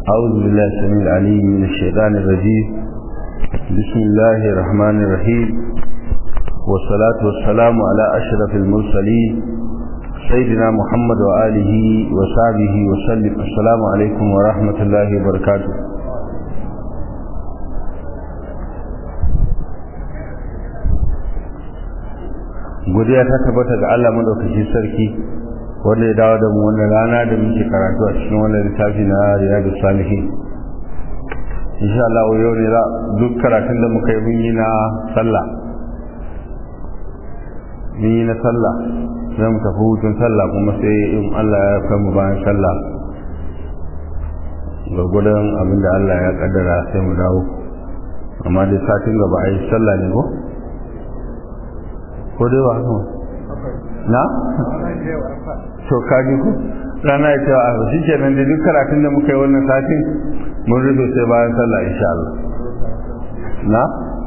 أعوذ بالله السميع العليم من الشيطان الرجيم بسم الله الرحمن الرحيم والصلاة والسلام على أشرف المرسلين سيدنا محمد وآله وصحبه وسلم السلام عليكم ورحمة الله وبركاته godiya ta tabbata ga Allah madaukakin sarki wanda ya dawo da mu wannan rana da muke karatu a cikin wannan littafi na Riyadus Salihin insha Allah yau ne za duk karatun da muka yi mun yi na sallah mun yi na sallah sai mu tafi hutun sallah kuma sai in Allah ya kai mu bayan sallah gwargwadon abin da Allah ya kaddara sai mu dawo amma dai satin gaba a yi sallah ne ko ko dai ba haka na to kaji ku rana ya cewa a shi ke nan da duk karatun da muka yi wannan satin mun rufe sai bayan sallah insha Allah na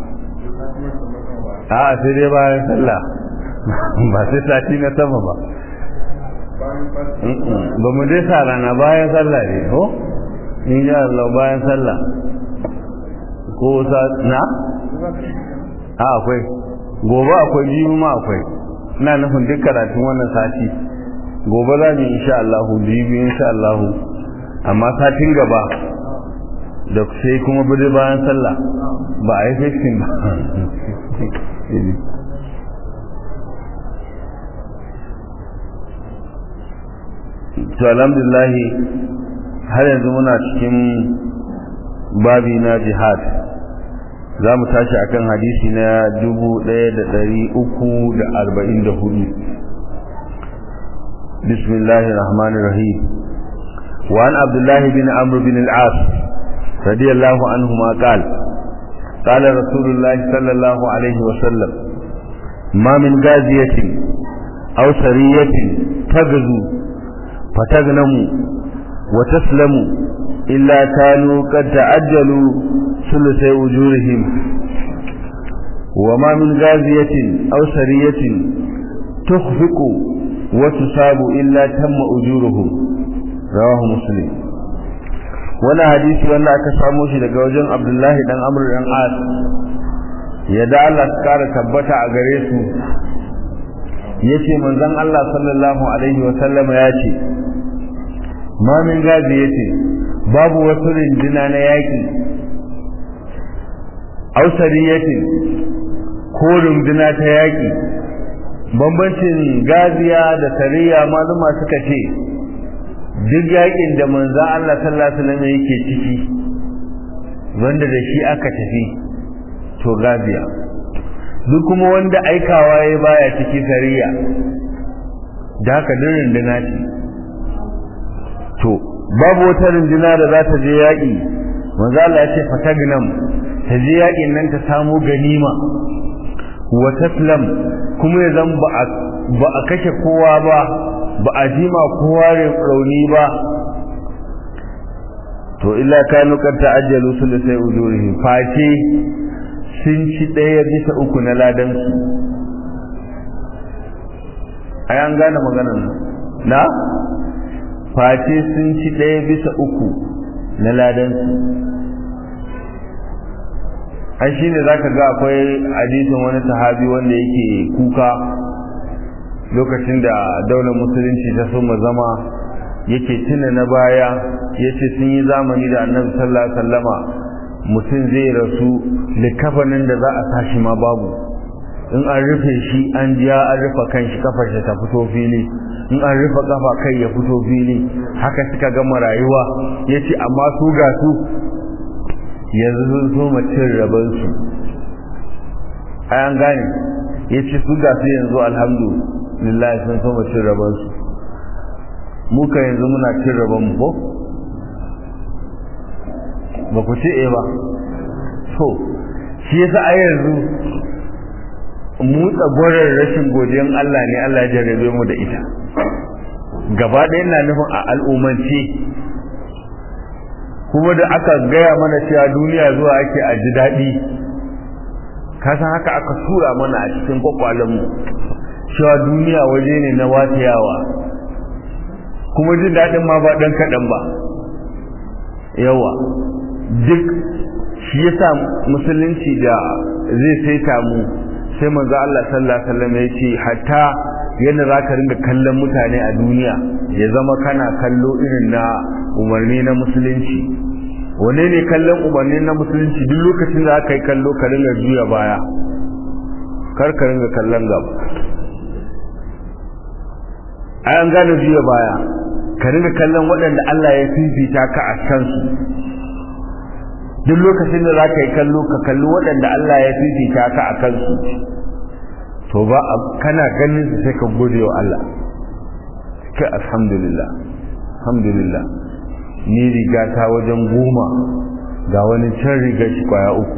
a sai dai bayan sallah ba sai sati na sama ba ba mu dai sa rana bayan sallah ne ko insha Allah bayan sallah ko sa na a akwai gobe akwai jibi ma akwai ina nufin duk karatun wannan sati gobe za mu insha Allah jibi insha Allah amma satin gaba da sai kuma bude bayan sallah ba a yi festin ba to alhamdulillah har yanzu muna cikin babi na jihad za mu tashi akan hadisi na dubu ɗaya da ɗari uku da arba'in da hudu bismillahi rahmani rahim وعن عبد الله بن عمرو بن العاص رضي الله عنهما قال قال رسول الله صلى الله عليه وسلم ما من غازية أو سرية تغزو فتغنم وتسلم إلا كانوا قد تعجلوا ثلثي وجورهم وما من غازية أو سرية تخفق وتصاب إلا تم أجورهم رواه مسلم wani hadisi wanda aka samo shi daga wajen abdullahi dan amr dan as ya da Allah su kara tabbata a gare su yace manzon Allah sallallahu alaihi wa sallam ya ce ma min gazi yace babu wasu rinduna na yaki ausariyatin ko runduna ta yaƙi bambancin gaziya da sariya maluma suka ce duk yaƙin da manzan Allah sallallahu alaihi wasallam yake ciki wanda da shi aka tafi to gaziya duk kuma wanda aikawa ya baya ciki sariya da haka duk runduna ce to babu wata runduna da za ta je yaƙi manzo Allah ya ce fatagnam ta je yaƙin nan ta samu ganima wa taslam kuma ya zan ba a kashe kowa ba ba a jima kowa rauni ba to illa kanu kad ta'ajjalu sulusai ujurihi face sun ci ɗaya bisa uku na ladan su ai an gane maganar na face sun ci ɗaya bisa uku na ladan su an shi ne za ka ga akwai hadisin wani sahabi wanda yake kuka lokacin da daular musulunci ta soma zama yake tuna na baya ya ce sun yi zamani da annabi sallallahu alaihi wasallama mutum zai rasu likafanin da za a sashi ma babu in an rufe shi an jiya an rufe kan shi kafar shi ta fito fili in an rufe kafa kai ya fito fili haka suka gama rayuwa ya ce amma su ga su yanzu sun so cin rabansu ai an gane ya ce su ga su yanzu alhamdulillah sun so cin rabansu muka yanzu muna cin rabanmu ko ba ku ce e ba so shi yasa a yanzu mu tsagorar rashin godiyan Allah ne Allah ya jarrabe mu da ita gaba ɗaya na nufin a al'umance kuma da aka gaya mana cewa duniya zuwa ake a ji daɗi kasan haka aka tura mana a cikin kwakwalenmu cewa duniya waje ne na watayawa kuma jin daɗin ma ba ɗan kaɗan ba yawa duk shi yasa musulunci da zai saita mu sai manzo Allah sallallahu alaihi wasallam ya ce hatta yadda zaka ringa kallon mutane a duniya ya zama kana kallo irin na umarni na musulunci wane ne kallon umarni na musulunci duk lokacin da aka yi kallo ka ringa juya baya kar ka ringa kallon gaba ai an gane juya baya ka ringa kallon waɗanda Allah ya fifita ka a kansu duk lokacin da za ka yi kallo ka kalli waɗanda Allah ya fifita ka a kansu to ba kana ganin su sai ka gode wa Allah kai alhamdulillah alhamdulillah ni riga ta wajen goma ga wani can riga shi kwaya uku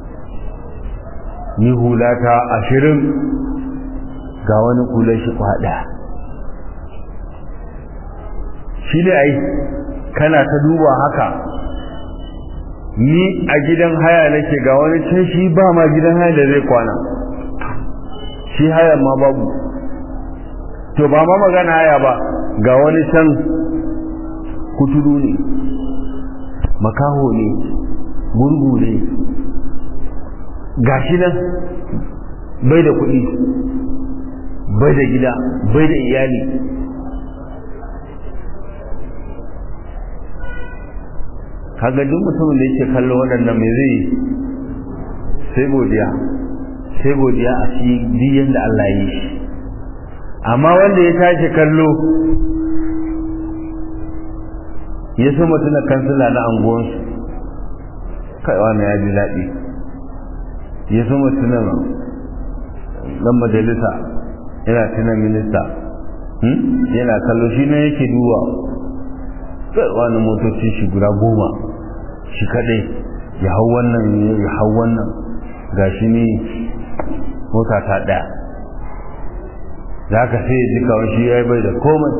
ni hula ta ashirin ga wani kula shi kwada shi ne ai kana ta duba haka ni a gidan haya nake ga wani can shi ba ma gidan haya da zai kwana shi haya ma babu to ba ma magana haya ba ga wani can kuturu ne makaho ne gurgu ne gashi nan bai da kuɗi bai da gida bai da iyali kaga duk mutumin da yake kallo waɗannan mai zai sai godiya sai godiya a shi biyan da Allah yi shi amma wanda ya tashi kallo ya so mutuna kansila na anguwansu kai wani ya ji daɗi ya so mutuna ɗan majalisa yana tuna minista yana kallo shi ne yake duwa kai wani motoci shi guda goma shi kadai ya hau wannan ya hau wannan ga shi ne mota ta ɗaya za ka sai ji kawai shi ya yi bai da komai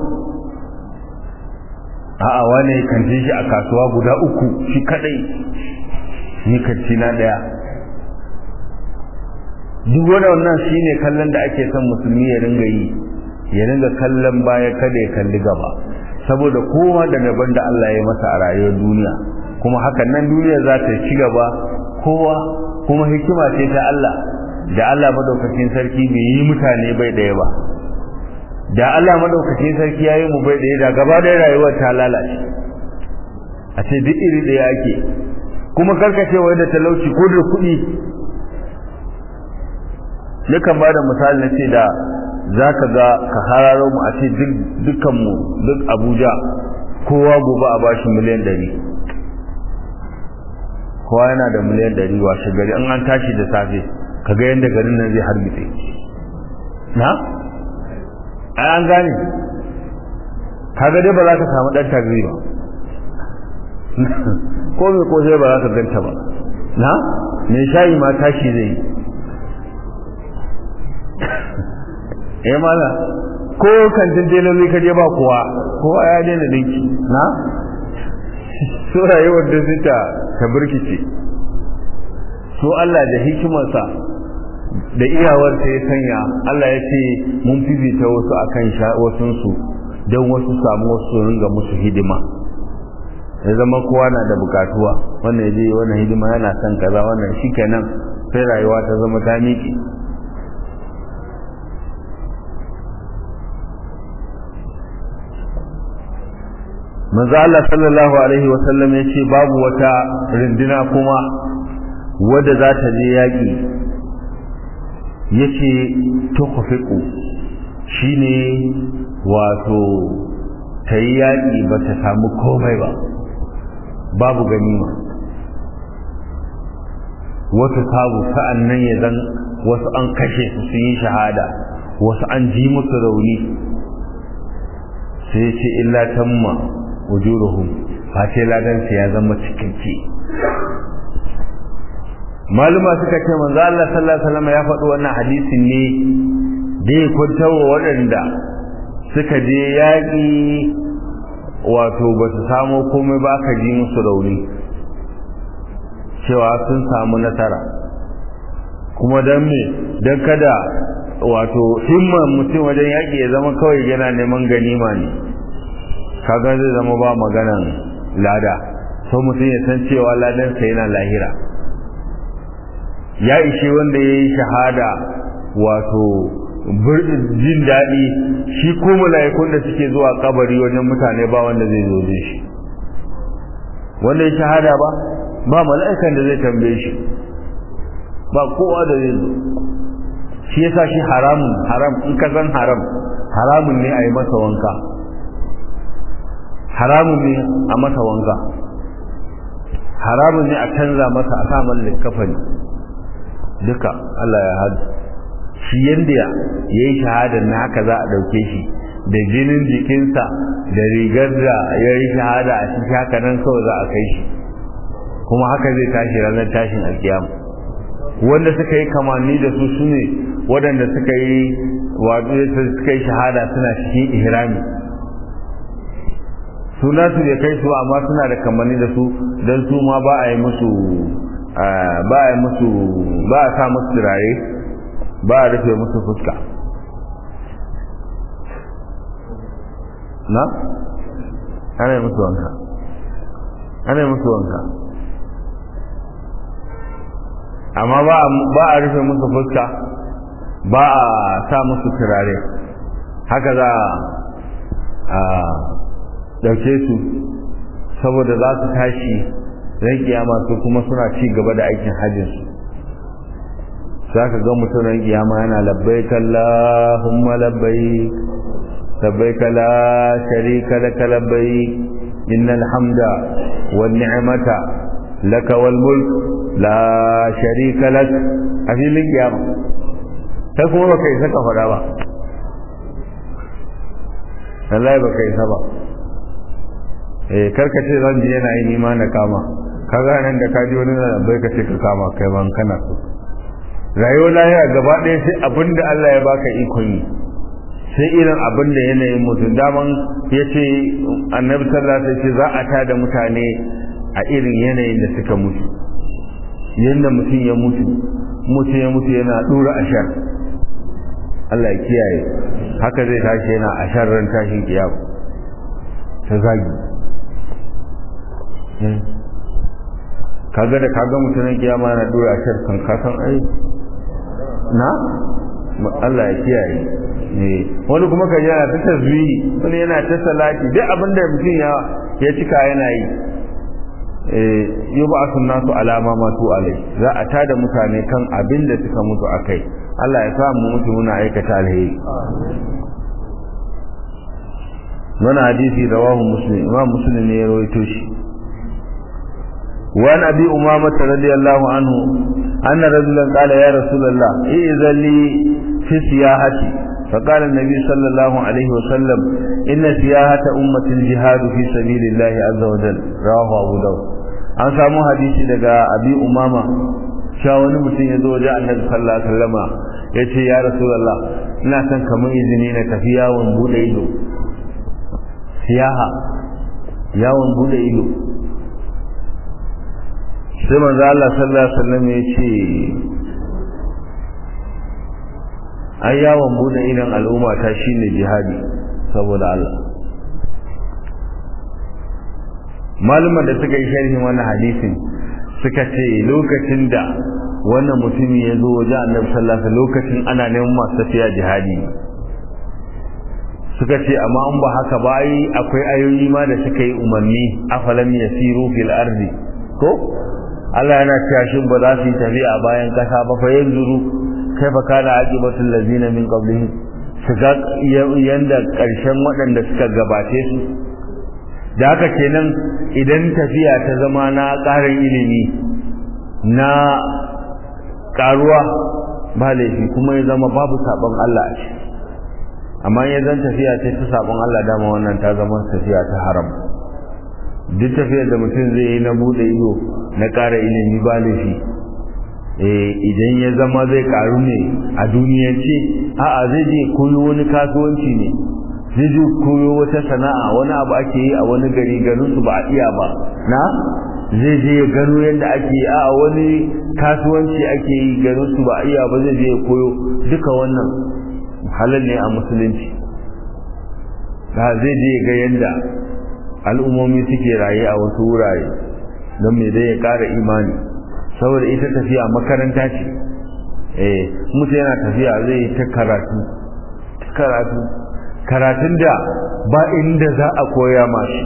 a'a wani kanti shi a kasuwa guda uku shi kadai ni kanti na ɗaya duk wannan shi ne kallon da ake son musulmi ya ringa yi ya ringa kallon baya kada ya kalli gaba saboda kowa da daban da Allah ya masa a rayuwar duniya kuma hakan nan duniya za ta ci gaba kowa kuma hikima ce ta Allah da Allah madaukakin sarki bai yi mutane bai daya ba da Allah madaukakin sarki ya yi mu bai daya da gaba da rayuwar ta lalace a ce duk iri daya ake kuma karkacewa da talauci ko da kuɗi yakan ba da misali na ce da za ka ga ka hararo mu a ce dukkanmu duk abuja kowa gobe a bashi miliyan ɗari kowa yana da miliyan ɗari washe gari an an tashi da safe ka ga yadda garin nan zai hargitse na? ai an gane ka ga dai ba za ka samu ɗan tagri ba ko mai ko sai ba za ka ganta ba na? mai shayi ma tashi zai yi eh mala ko kantin deloli ka je ba kowa kowa ya daina dinki na so rayuwar da zita ta burkice so Allah da hikimarsa da iyawar ta ya sanya Allah ya ce mun fifita wasu akan sha wasun su don wasu samu wasu ringa musu hidima ya zama kowa na da bukatuwa wannan ya je wannan hidima yana son kaza wannan shikenan sai rayuwa ta zama ta miƙe manzo Allah sallallahu alaihi wa sallam yace babu wata rindina kuma wadda za ta je yaki yace tukhfiqu shine wato tayi yaki ba ta samu komai ba babu ganima wata sabu sa'annan ya zan wasu an kashe su sun yi shahada wasu an ji musu rauni sai ce illa tamma ujuruhum face ladan su ya zama cikakke maluma suka ce manzo Allah sallallahu alaihi wasallam ya faɗi wannan hadisin ne da ya kwantawa waɗanda suka je yaƙi wato ba su samo komai ba ka ji musu rauni cewa sun samu nasara kuma don me don kada wato himman mutum wajen yaƙi ya zama kawai yana neman ganima ne kaga zai zama ba maganan lada so mutum ya san cewa ladansa yana lahira ya ishe wanda ya yi shahada wato jin daɗi shi ko mala'ikun da suke zuwa kabari wajen mutane ba wanda zai zo da shi wanda ya shahada ba ba mala'ikan da zai tambaye shi ba kowa da zai zo shi yasa shi haramun haram in ka san haram haramun ne a yi masa wanka haramun ne a masa wanka haramun ne a canza masa a samun likafani duka Allah ya hadu shi yanda ya yi shahadar na haka za a ɗauke shi da jinin jikinsa da rigar da ya yi shahada a cikin haka nan kawai za a kai shi kuma haka zai tashi ranar tashin alkiyama wanda suka yi kamanni da su su ne waɗanda suka yi wato suka yi shahada suna cikin ihrami suna su bai kai su amma suna da kamanni da su don su ma ba a yi musu ba a yi musu ba a sa musu turare ba a rufe musu fuska na ana yi musu wanka ana yi musu wanka amma ba a rufe musu fuska ba a sa musu turare haka za a ɗauke su saboda za su tashi ran kiyama su kuma suna ci gaba da aikin hajjinsu za ka ga mutum ran kiyama yana labbai Allahumma labbai labbai la sharika laka labbai innal hamda wan ni'mata laka wal mulk la sharika lak a filin kiyama kai kuma baka isa ka faɗa ba wallahi baka isa ba eh karka ce zan ji yana yi nima na kama kaga nan da ka ji wani na bai ka ce ka kama kai ban kana so rayuwar lahira gaba ɗaya sai abinda Allah ya baka ikon yi sai irin abinda yanayin mutum daman ya ce annabi sallallahu alaihi wasallam za a tada mutane a irin yanayin da suka mutu yanda mutum ya mutu mutum ya mutu yana dura ashar Allah ya kiyaye haka zai tashi yana ashar ran tashin kiyama ta zagi kaga da kaga mutumin kiyama na dora ashar kan kasan ai na Allah ya kiyaye ne wani kuma ka yana ta tasbihi wani yana ta salati duk abin da mutum ya ya cika yana yi eh yub'athu nasu alama ma tu alai za a tada mutane kan abin da suka mutu akai Allah ya sa mu mutu muna aikata alheri wannan hadisi rawahu muslim imam muslim ne ya rawaito shi وعن أبي أمامة رضي الله عنه أن رجلا قال يا رسول الله إذن لي في سياحتي فقال النبي صلى الله عليه وسلم إن سياحة أمة الجهاد في سبيل الله عز وجل رواه أبو داود an samu hadisi daga abi umama sha wani mutum ya zo wajen annabi sallallahu alaihi wasallama ya ce ya rasulullah ina son kamar izini na tafi yawon bude ido siyaha yawon bude ido sai manzo Allah sallallahu alaihi wasallam ya ce ai yawon bude idon al'umma ta shine jihadi saboda Allah malumar da suka yi sharhin wannan hadisin suka ce lokacin da wannan mutumi ya zo waje annabi sallallahu alaihi lokacin ana neman masu tafiya jihadi suka ce amma in ba haka ba ai akwai ayoyi ma da suka yi umarni afalam yasiru fil ardi ko Allah yana cewa shin ba za su yi tafiya a bayan kasa ba fa yanzuru kaifa kana aqibatul ladina min qablihim su ga yanda karshen waɗanda suka gabace su da haka kenan idan tafiya ta zama na ƙarin ilimi na ƙaruwa ba laifi kuma ya zama babu sabon Allah a ciki amma ya zan tafiya ce ta sabon Allah dama wannan ta zama tafiya ta haram duk tafiyar da mutum zai yi na bude ido na ƙara ilimi ba laifi idan ya zama zai ƙaru ne a duniyance a'a zai je koyo wani kasuwanci ne zai je koyo wata sana'a wani abu ake yi a wani gari garin su ba a iya ba na zai je ya gano yadda ake yi a wani kasuwanci ake yi garin su ba a iya ba zai je ya koyo duka wannan halal ne a musulunci da zai je ga yadda al'ummomi suke raye a wasu wurare don me dai ya ƙara imani saboda ita tafiya makaranta ce eh mutum yana tafiya zai ta karatu karatu karatun da ba inda za a koya mashi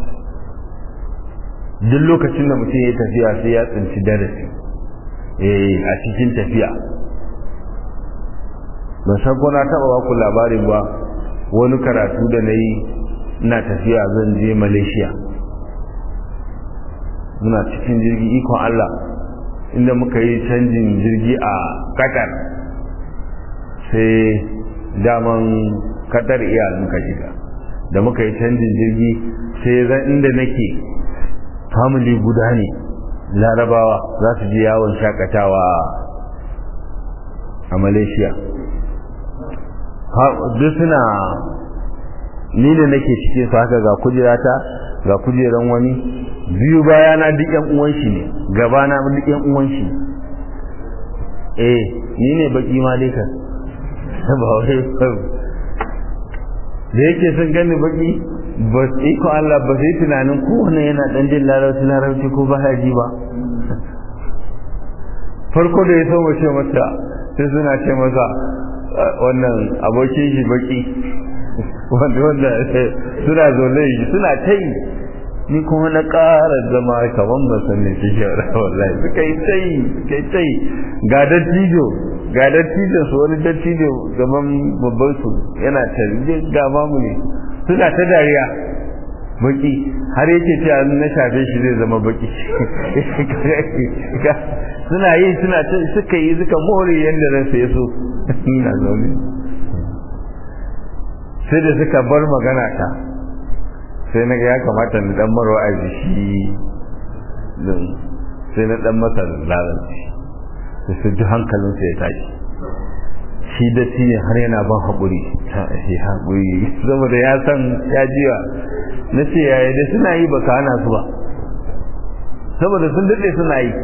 duk lokacin da mutum ya tafiya sai ya tsinci darasi eh a cikin tafiya ban san ko na taɓa ba ku labarin ba wani karatu da na yi ina tafiya zan je malaysia muna cikin jirgi ikon allah inda muka yi canjin jirgi a qatar sai daman qatar iya muka shiga da muka yi canjin jirgi sai zan inda nake family guda ne larabawa za su je yawon shakatawa a malaysia duk suna ni da nake cikin su haka ga kujerata ga kujeran wani biyu baya na duk yan uwan shi ne gaba na duk yan uwan shi eh ni ne baki ma dai kan ba wai da yake sun gani baki ba iko Allah ba sai tunanin kowane yana dan jin larabci larabci ko ba ji ba farko da ya so mace mata sai suna ce masa wannan abokin shi baki wanda wanda suna zaune shi suna ta yi ni kuma na ƙara zama kaman ba san ne shi shawara wallahi suka yi ta yi suka yi ta yi ga dattijo ga dattijo su wani dattijo gaban babban su yana tarje ga mamu ne suna ta dariya baki har yake ce na shafe shi zai zama baki suna yi suna ta suka yi suka more yadda ransa ya so ina zaune sai da suka bar magana ta sai na ga ya kamata na dan marwa a shi din sai na dan masa lalanci sai su ji hankalinsa ya tashi shi da ne har yana ban haƙuri ta shi haƙuri saboda ya san ya jiwa na ce yaya dai suna yi baka hana su ba saboda sun daɗe suna yi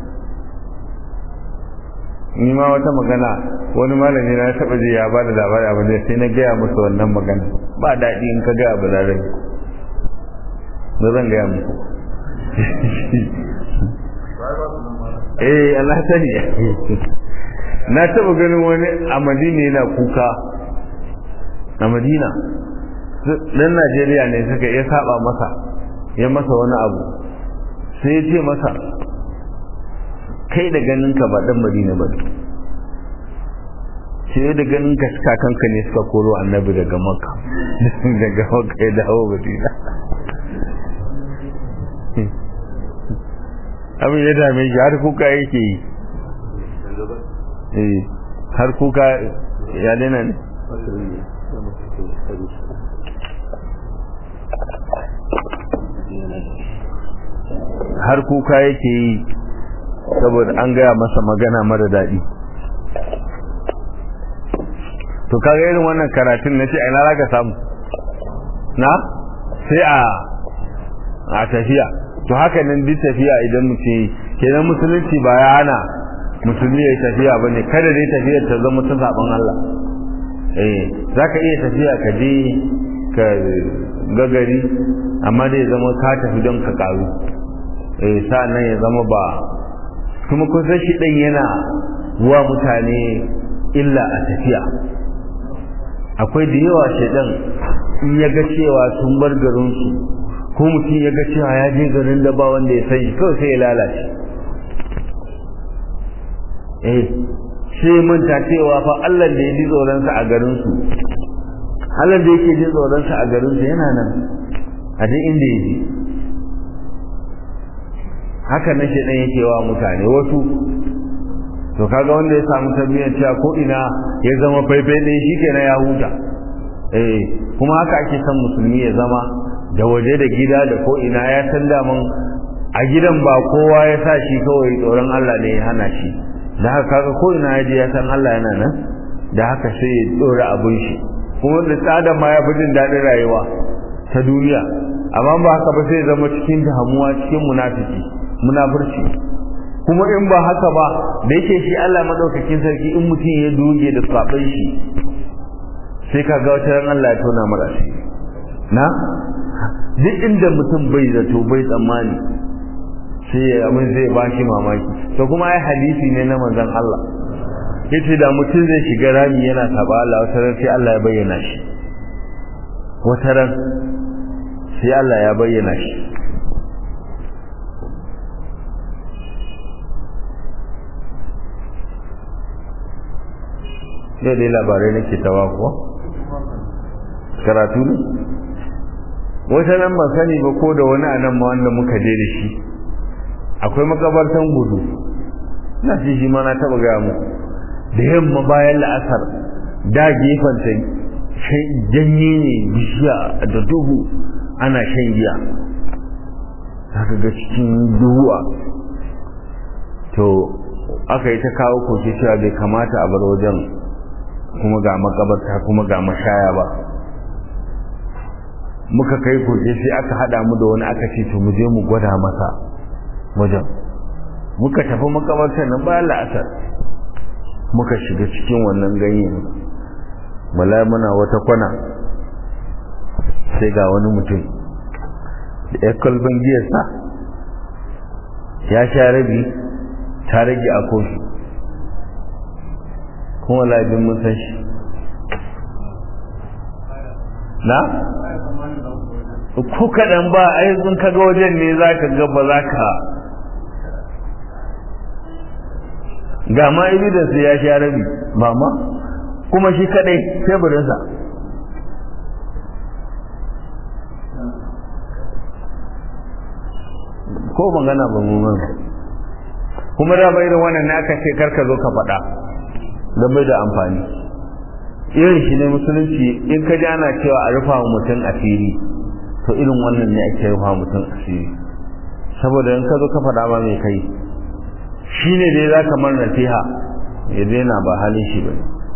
ni ma wata magana wani malami na taɓa ji ya ba da labari abu da sai na gaya musu wannan magana ba daɗi in ka ga abu da rai ba zan gaya muku eh Allah sani na taɓa ganin wani a madina yana kuka a madina dan najeriya ne suka iya saba masa ya masa wani abu sai ya ce masa kai da ganinka ba dan madina ba sai da ganinka kakanka ne suka koro annabi daga makka daga makka ya dawo madina abin ya dame shi har kuka yake yi har kuka ya daina ne har kuka yake yi saboda an gaya masa magana mara daɗi to kaga irin wannan karatun na ce a ina ka samu na sai a a tafiya to haka nan duk tafiya idan mutum yi kenan musulunci ba ya hana musulmi ya yi tafiya ba ne kada dai tafiyar ta zama ta zaɓen Allah eh za ka iya tafiya ka je ka gagari amma dai zama ka tafi don ka ƙaru eh sa'an nan ya zama ba kuma kusan shi ɗan yana wa mutane illa a tafiya akwai da yawa shaidan in ya ga cewa sun bar garinsu ko mutum ya ga cewa ya je garin da ba wanda ya san shi kawai sai ya lalace eh sai manta cewa fa Allah da ya ji tsoronsa a garinsu Allah da yake ji tsoronsa a garinsu yana nan a duk inda ya ji haka na shaidan yake wa mutane wasu to kaga wanda ya samu tarbiyyar cewa ko ina ya zama faifai ne shi kenan ya huta eh kuma haka ake son musulmi ya zama da waje da gida da ko ina ya san daman a gidan ba kowa ya sa shi kawai tsoron Allah ne ya hana shi da haka kaga ko ina ya je ya san Allah yana nan da haka sai ya tsora abin shi kuma da tsada ma ya fi jin daɗin rayuwa ta duniya amma ba haka ba sai zama cikin damuwa cikin munafiki munafurci kuma in ba haka ba da yake shi Allah madaukakin sarki in mutum ya doge da saban shi sai ka ga wata ran Allah ya tona mara shi na duk inda mutum bai zato bai tsammani sai abin zai ba shi mamaki to kuma ai hadisi ne na manzon Allah yace da mutum zai shiga rami yana saba Allah wata ran sai Allah ya bayyana shi wata ran sai Allah ya bayyana shi yau dai labarai nake tawa kuwa karatu ne wata nan ban sani ba ko da wani anan ma wanda muka je da shi akwai makabartan gudu na shi shi ma na taba gaya mu da yamma bayan la'asar da gefen ta janye ne bishiya da duhu ana shan giya haka ga cikin duhuwa to aka yi ta kawo koke cewa bai kamata a bar wajen kuma ga makabarta kuma ga mashaya ba muka kai koke sai aka hada mu da wani aka ce to mu je mu gwada masa wajen muka tafi makabartar nan bayan la'asar muka shiga cikin wannan ganyen bala muna wata kwana sai ga wani mutum da ya kalban giyarsa ya sha rabi ta rage a kofi kuma labin mun san shi na? ko kaɗan ba a yanzu kaga wajen ne za ka gaba za ka ga ma evidence ya sha rabi ba ma kuma shi kadai teburinsa ko magana ba mu mana kuma da bai da wannan naka ce karka zo ka faɗa don bai da amfani irin shi ne musulunci in ka ji ana cewa a rufa wa mutum asiri to irin wannan ne ake rufa mutum asiri saboda in ka zo ka faɗa ba mai kai shi ne dai za ka mar nasiha ya daina ba halin shi ba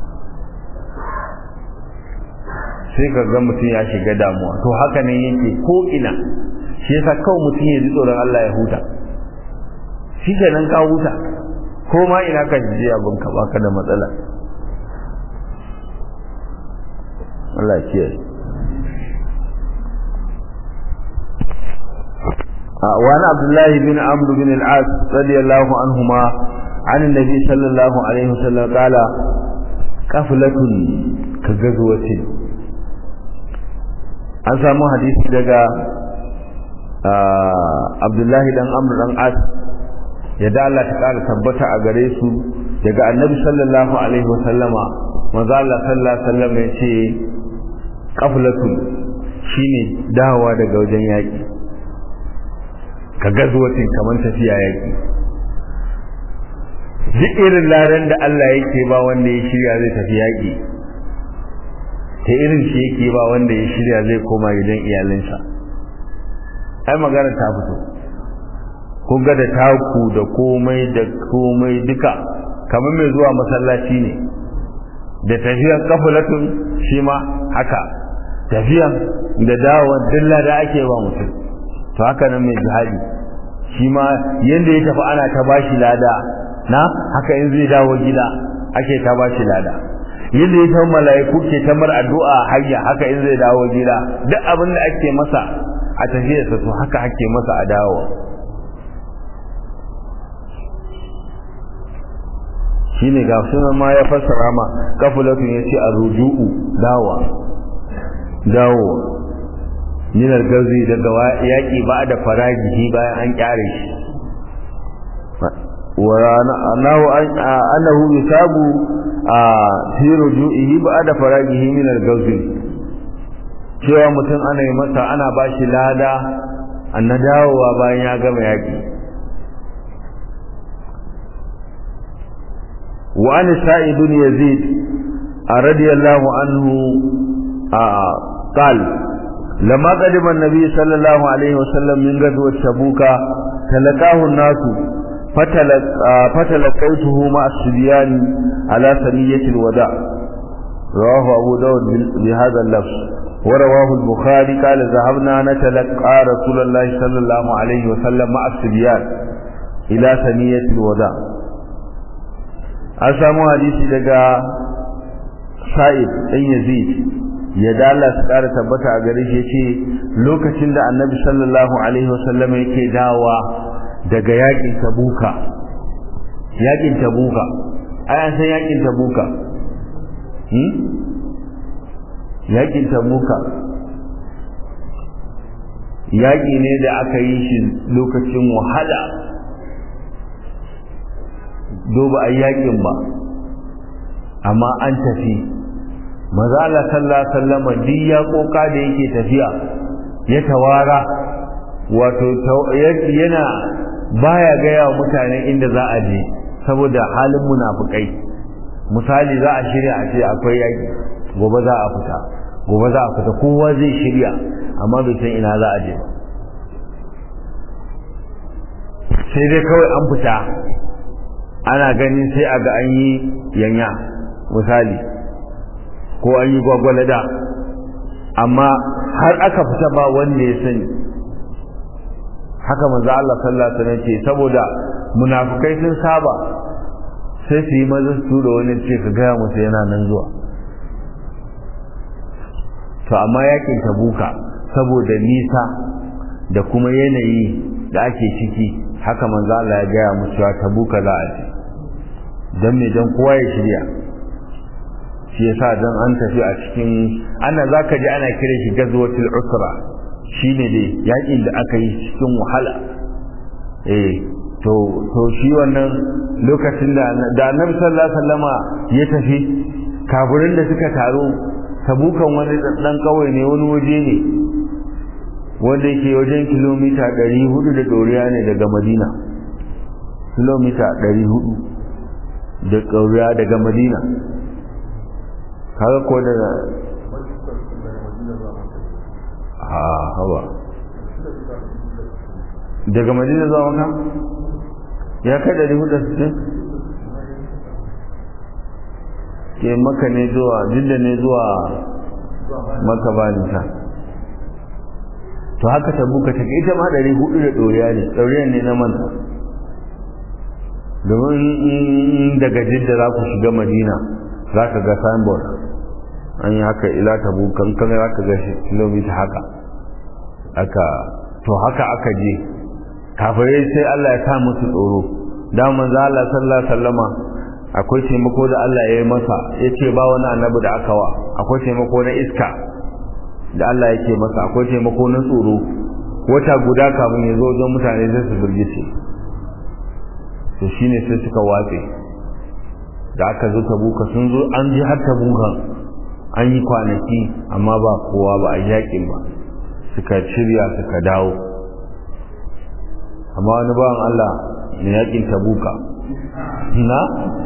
sai ka ga mutum ya shiga damuwa to haka ne yake ko ina shi yasa kawai mutum ya ji tsoron Allah ya huta shi kenan ka huta ko ma ina ka ji abin ka baka da matsala Allah ya وعن عبد الله بن عمرو بن العاص رضي الله عنهما عن النبي صلى الله عليه وسلم قال قفلة كغزوة an samu hadisi daga Abdullahi dan Amr dan As ya da Allah ta kara tabbata a gare su daga Annabi sallallahu alaihi wasallama manzo Allah sallallahu alaihi wasallam ya ce qaflatun shine dawowa daga wajen yaki ka gazuwatin kamar tafiya yaki duk irin laran da Allah yake ba wanda ya shirya zai tafi yaki ta irin shi yake ba wanda ya shirya zai koma gidan iyalinsa ai magana ta fito kun ga da taku da komai da komai duka kamar mai zuwa masallaci ne da tafiyan kafulatun shi ma haka tafiyan da dawon dilla da ake ba mutum to haka nan mai jihadi shi ma yanda ya tafi ana ta bashi lada na haka in zai dawo gida ake ta bashi lada yadda ya san mala'iku ke ta mar addu'a hayya haka in zai dawo gida duk abin da ake masa a tafiyarsa to haka ake masa a dawo shine ga sunan ma ya fassara ma kafulatun yace arruju'u dawa dawo minar gazi daga yaƙi ba da faragihi bayan an kyare shi wa annahu annahu yusabu a fi ruju'ihi ba da faragihi minar gazi cewa mutum ana yi masa ana ba shi lada na dawowa bayan ya gama yaƙi wa an sa'id bin yazid radiyallahu anhu قال لما قدم النبي صلى الله عليه وسلم من غزوة تبوك تلقاه الناس فتلق فتلقيته مع الصبيان على ثنية الوداع رواه أبو داود بهذا اللفظ ورواه البخاري قال ذهبنا نتلقى رسول الله صلى الله عليه وسلم مع الصبيان إلى ثنية الوداع أسامو حديثي لقى سائب ɗan yazid ya dala su ƙara tabbata a gare shi ce lokacin da annabi sallallahu alaihi wasallam yake dawa daga yakin tabuka yakin tabuka ai an san yakin tabuka hmm? yakin tabuka yaƙi ne da aka yi shi lokacin wahala doba a yaƙin ba amma an tafi maza Allah sallallahu alaihi wasallam duk ya koka da yake tafiya ya tawara wato yana baya gaya wa mutane inda za a je saboda halin munafukai misali za a shirya a ce akwai yaƙi gobe za a fita gobe za a fita kowa zai shirya amma bai san ina za a je sai dai kawai an fita ana ganin sai a ga an yi yanya misali ko an yi gwagwalada amma har aka fita ba wanda ya sani haka manzo Allah sallallahu alaihi wasallam ce saboda munafukai sun saba sai su yi maza su da wani ce ka gaya musu yana nan zuwa to amma yakin tabuka saboda nisa da kuma yanayi da ake ciki haka manzo Allah ya gaya musu cewa tabuka za a je dan me dan kowa ya shirya shi yasa dan an tafi a cikin ana zaka ji ana kire shi gazwatul usra shine dai yakin da aka yi cikin wahala eh to to shi wannan lokacin da da Annabi sallallahu alaihi wasallama ya tafi kafirin da suka taro tabukan wani dan kawai ne wani waje ne wanda yake wajen kilomita 400 da doriya ne daga Madina kilomita 400 da ƙauriya daga Madina kaga ko daga ha hawa daga Madina zuwa maka ya kai 460 ke maka ne zuwa jidda ne zuwa maka ba nisa to haka tabuka take ita ma ɗari hudu da ɗoriya ne ɗoriya ne na manta domin daga jidda za ku shiga madina za ka ga signboard an yi haka ila tabukan kan za ka ga shi kilomita haka haka to haka aka je kafirai sai Allah ya sa musu tsoro da manzo Allah sallallahu alaihi wasallama akwai taimako da Allah ya yi masa ya ce ba wani annabi da aka wa akwai taimako na iska da Allah yake masa akwai taimako na tsoro wata guda kafin ya zo wajen mutane sai su firgice to shine sai suka watse da aka zo tabuka sun zo an ji har tabukan an yi kwanaki amma ba kowa ba a yakin ba suka shirya suka dawo amma wani bawan Allah ne yakin tabuka na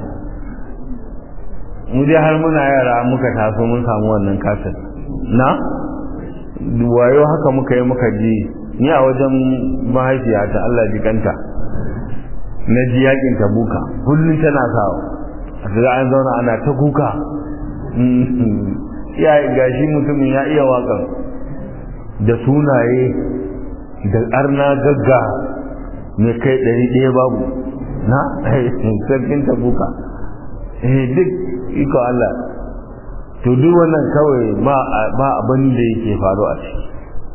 mu dai har muna yara muka taso mun samu wannan kasar na wayo haka muka yi muka ji ni a wajen mahaifiyata Allah jikanta na ji yakin tabuka kullum tana sawa a ga an zauna ana ta kuka ya gashi mutumin ya iya wakan da sunaye da arna gagga mai kai ɗari ɗaya babu na sarkin tabuka eh duk iko Allah to duk wannan kawai ba ba abin da yake faru a ciki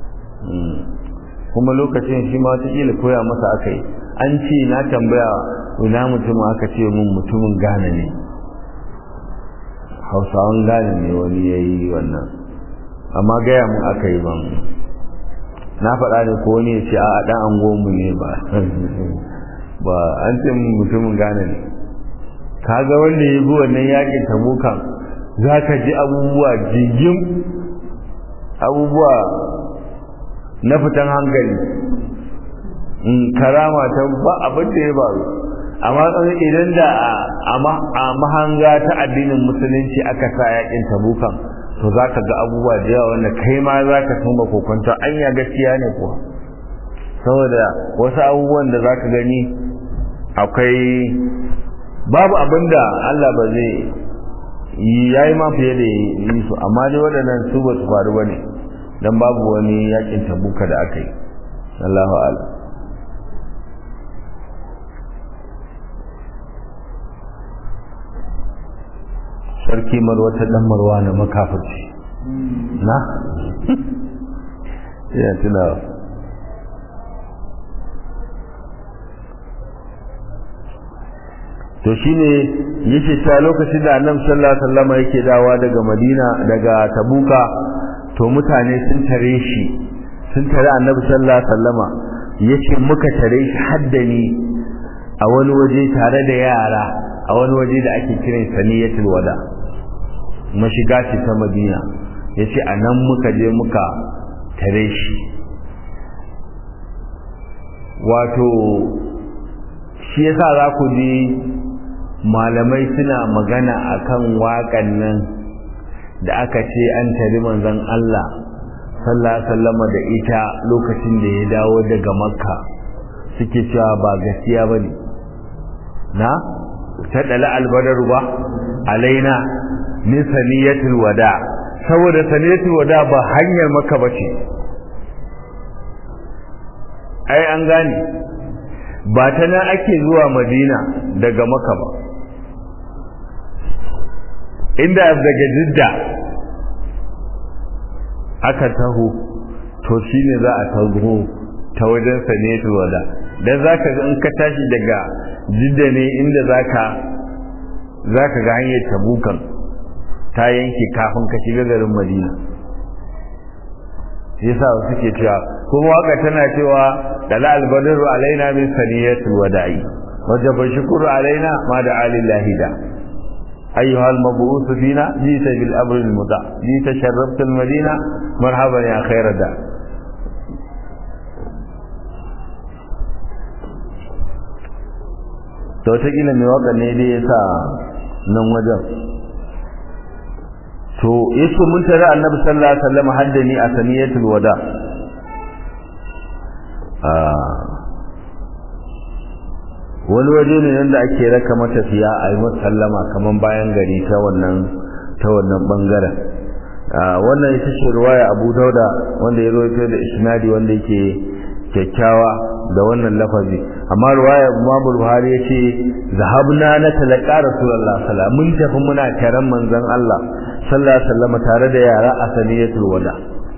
kuma lokacin shi ma wataƙila koya masa aka yi an ce na tambaya ina mutum aka ce mun mutumin gane ne hausawan gane ne wani ya yi wannan amma gaya mun aka yi ban na faɗa ne ko wani ya ce a ɗan angonmu ne ba ba an ce mutumin gane ne kaga wanda ya bi wannan yakin tabukan za ka ji abubuwa jigin abubuwa na fitan hankali in karama ta ba abin da ya faru amma idan da a mahanga ta addinin musulunci aka sa yakin tabukan to za ka ga abubuwa da yawa wanda kai ma za ka tuma kokonta anya gaskiya ne kuwa saboda wasu abubuwan da za ka gani akwai babu abin da Allah ba zai ya yi ma fiye da yi su amma dai waɗannan su ba su faru ba ne don babu wani yakin tabuka da aka yi Allahu ala sarki marwata dan marwa na makafirci na ya tunawa to shine yake cewa lokacin da annabi sallallahu alaihi wasallam yake dawa daga madina daga tabuka to mutane sun tare shi sun tare annabi sallallahu alaihi wasallama yace muka tare shi haddani a wani waje tare da yara a wani waje da ake kiran saniyatul wada mashiga ce ta madina yace a nan muka je muka tare shi wato shi yasa za ku ji malamai suna magana akan waƙan nan da aka ce an tari manzon Allah sallallahu sallama da ita lokacin da ya dawo daga makka suke cewa ba gaskiya ba ne na ta ɗala albadaru ba alaina min saniyatul wada saboda saniyatul wada ba hanyar makka ba ce ai an gane ba ta nan ake zuwa madina daga makka ba inda daga jidda aka taho to shine za a taho ta wajen saniyatul wada dan zaka ga in ka tashi daga jidda ne inda zaka zaka ga hanyar tabukan ta yanke kafin ka shiga garin madina yasa suke cewa kuma waka tana cewa dala albadru alaina min saniyatul wada'i wajaba shukru alaina ma da alillahi da أيها المبعوث فينا جئت بالأمر المطاع جئت شرفت المدينة مرحبا يا خير دا to wataƙila mai waka ne dai ya sa nan wajen to yace mun tare annabi sallallahu alaihi wasallam haddani a saniyatul wada wani waje ne nan da ake raka matafiya a yi sallama kamar bayan gari ta wannan ta wannan bangaren wannan ita ce ruwaya abu dauda wanda ya rawaito da isnadi wanda yake kyakkyawa da wannan lafazi amma ruwaya Imam Buhari yace zahabna na talaka Rasulullah sallallahu mun tafi muna taron manzon Allah sallallahu alaihi wasallam tare da yara a saniyatul wada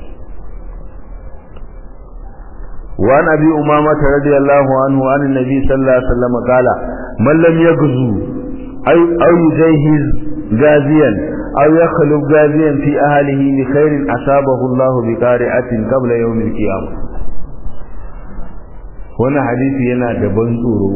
وعن أبي أمامة رضي الله عنه عن النبي صلى الله عليه وسلم قال من لم يغزو أو, أو يجهز غازيا أو يخلق غازيا في أهله بخير أصابه الله بقارعة قبل يوم القيامة wannan hadisi yana da ban tsoro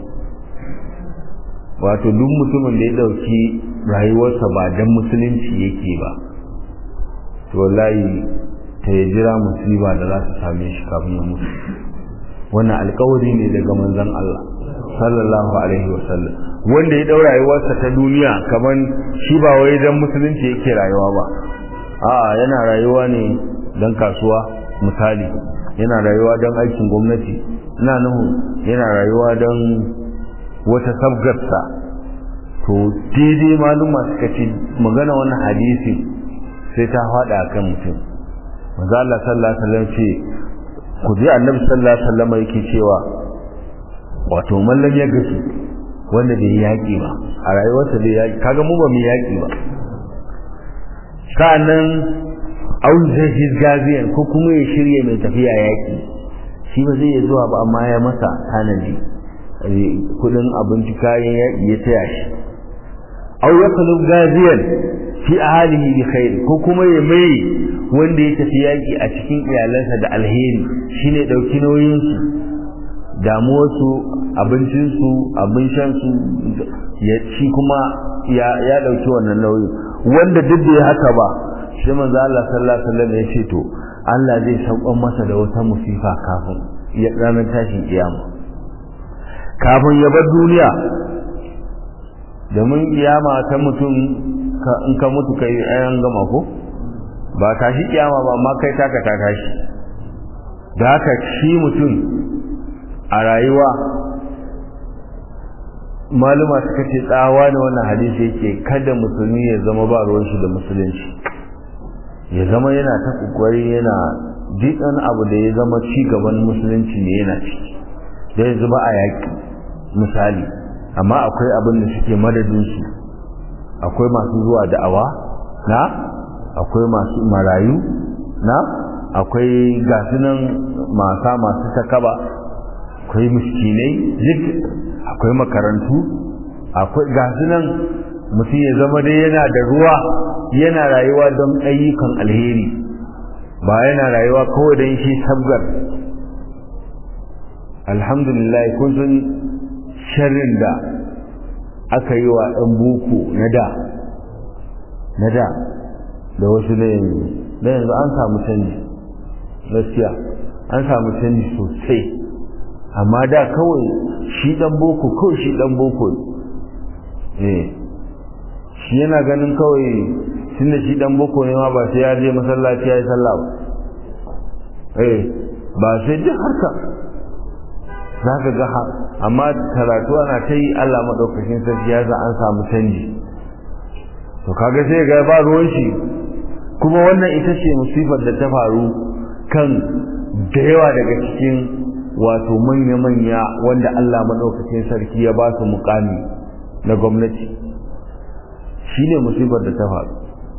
wato duk mutumin da ya dauki rayuwarsa ba dan musulunci yake ba to wallahi ta ya jira musiba da za su same shi kafin ya mutu wannan alkawari ne daga manzon Allah sallallahu alaihi wasallam wanda ya daura rayuwarsa ta duniya kaman shi ba wai dan musulunci yake rayuwa ba a'a yana rayuwa ne dan kasuwa misali yana rayuwa dan aikin gwamnati ina nuhu yana rayuwa dan wata sabgarsa to daidai maluma suka ce magana wannan hadisi sai ta faɗa kan mutum manzo Allah sallallahu alaihi wasallam ce ku ji annabi sallallahu alaihi wasallam yake cewa wato mallan ya gasu wanda bai yaki ba a rayuwarsa bai yaki kaga mu ba mu yaki ba sa'annan au zai gaziyan ko kuma ya shirye mai tafiya yaki shi ba zai zuwa ba amma ya masa tanadi kudin abinci kayan yaki ya taya shi au yaqulu gaziyan fi ahalihi bi khair ko kuma ya mai wanda ya tafi yaki a cikin iyalansa da alheri shine dauki nauyin su damuwar su abincin su abin shan su ya ci kuma ya ya dauki wannan nauyi wanda duk da haka ba shi manzo Allah sallallahu alaihi wasallam ya ce to Allah zai saukan masa da wata musifa kafin ya ranar tashin kiyama kafin ya bar duniya domin kiyama ta mutum in ka mutu kai ayan gama ko ba tashi kiyama ba amma kai taka ta tashi da haka shi mutum a rayuwa maluma suka ce tsawa ne wannan hadisi yake kada musulmi ya zama ba ruwan shi da musulunci ya zama yana ta kokari yana jikan abu da ya zama ci gaban musulunci ne yana ciki da yanzu ba a yaki misali amma akwai abin da suke madadin su akwai masu zuwa da'awa na akwai masu marayu na akwai gasunan masa masu takaba akwai miskinai duk akwai makarantu akwai gasu nan mutum ya zama dai yana da ruwa yana rayuwa don ayyukan alheri ba yana rayuwa kawai don shi sabgar alhamdulillah kun san sharrin da aka yi wa ɗan boko na da na da da wasu na yanzu na yanzu an samu canji gaskiya an samu canji sosai amma da kawai shi ɗan boko kawai shi ɗan boko eh shi yana ganin kawai tunda shi ɗan boko ne ma ba sai ya je masallaci ya yi sallah ba eh ba sai duk harka za ka ga amma karatu ana ta yi Allah maɗaukakin sarki ya za an samu canji to kaga sai ga ba ruwan shi kuma wannan ita ce musifar da ta faru kan da yawa daga cikin wato manya-manya wanda Allah maɗaukakin sarki ya ba su mukami na gwamnati shi ne musifar da ta faru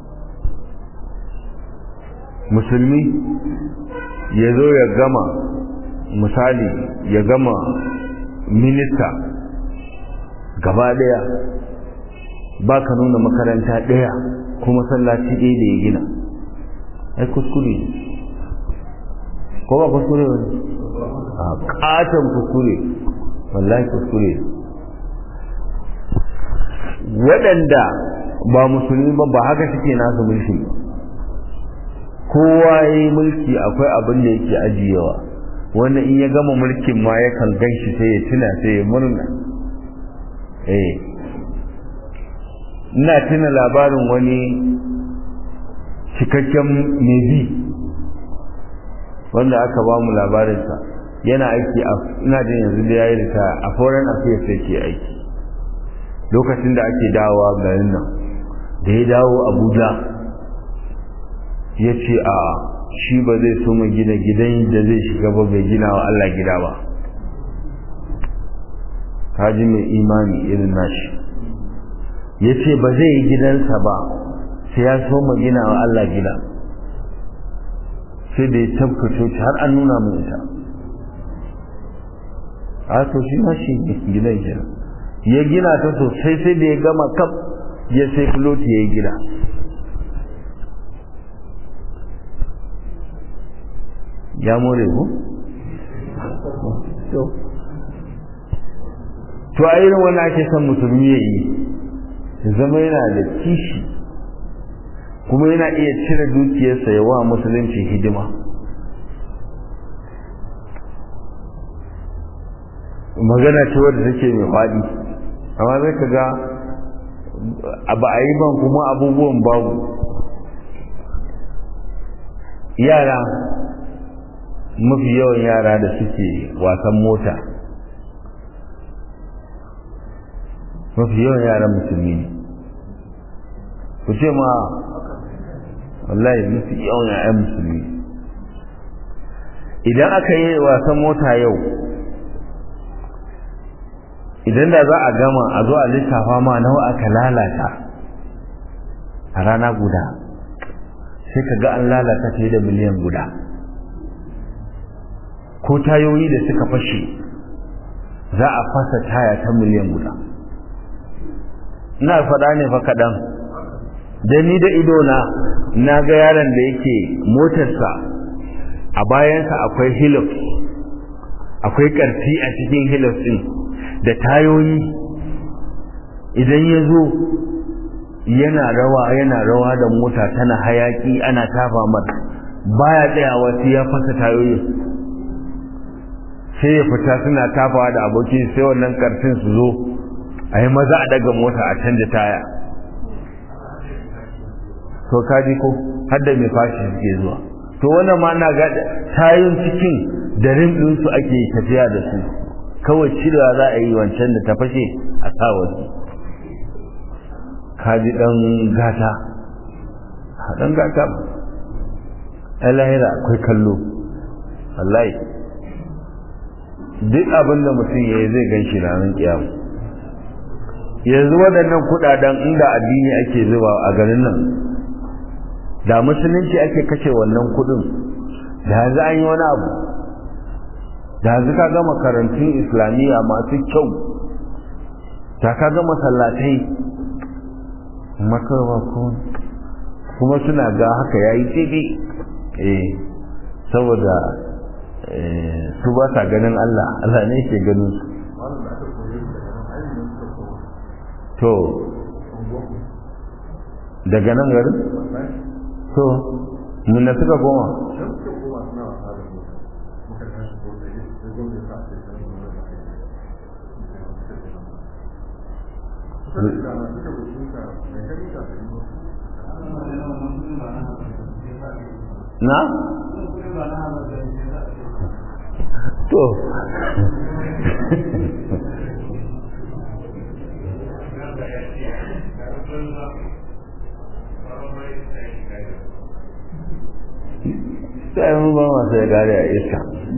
musulmi ya zo ya gama misali ya gama minista gaba daya ba ka nuna makaranta daya ko masallaci ɗaya da ya gina ai kuskure ne ko ba kuskure ne a katon kuskure wallahi kuskure waɗanda ba musulmi ba ba haka suke nasu mulki kowa ya yi mulki akwai abin da yake ajiyewa wanda in ya gama mulkin ma yakan gan shi sai ya tuna sai ya murna eh ina tuna labarin wani cikakken nebi wanda aka ba mu labarinsa yana aiki a ina jin yanzu da yayi rita a foreign affairs yake aiki lokacin da ake dawowa garin nan da ya dawo abuja ya ce a shi ba zai so mu gina gidan da zai shiga ba bai gina wa Allah gida ba kaji mai imani irin nashi ya ce ba zai yi gidansa ba sai ya so mu gina wa Allah gida sai da ya tabka coci har an nuna mu ita a to shi ma shi gidan gina ya gina ta sosai sai da ya gama kaf ya sai filoti ya yi gida ya more ku? to a irin wani ake son musulmi ya yi zama yana da kishi kuma yana iya cire dukiyarsa ya wa musulunci hidima magana ce wadda take mai faɗi amma zai ka ga ba a yi ban kuma abubuwan babu yara mafi yawan yara da suke wasan mota mafi yawan yaran musulmi ne ku ce ma wallahi mafi yawan yayan musulmi idan aka yi wasan mota yau idan da za a gama a zo a lissafa ma nawa aka lalata a rana guda sai ka ga an lalata fiye da miliyan guda ko tayoyi da suka fashe za a fasa taya ta miliyan guda ina faɗa ne fa kaɗan da ni da idona na ga yaron da yake motarsa a bayansa akwai hilux akwai ƙarfi a cikin hilux ɗin da tayoyi idan ya zo yana rawa yana rawa da mota tana hayaki ana tafa mata baya tsayawa sai ya fasa tayoyin sai ya fita suna tafawa da aboki sai wannan karfin su zo a yi maza a daga mota a canja taya to kaji ko har da mai fashi suke zuwa to wannan ma na ga tayin cikin da rim ɗinsu ake tafiya da su kawai cirewa za a yi wancan da ta fashe a sa wasu kaji ɗan gata ɗan gata ba lahira akwai kallo wallahi duk abin da mutum ya yi zai gan shi ranar kiyamu yanzu waɗannan kuɗaɗen inda addini ake zuba a garin nan da musulunci ake kashe wannan kuɗin da yanzu an yi wani abu da yanzu ka ga makarantun islamiyya masu kyau ta kaga masallatai makarwa ko kuma suna ga haka yayi daidai eh saboda su ba sa ganin Allah Allah ne ke ganin su to daga nan garin to mun na suka goma na? to sai mun ba masu ya gare a iska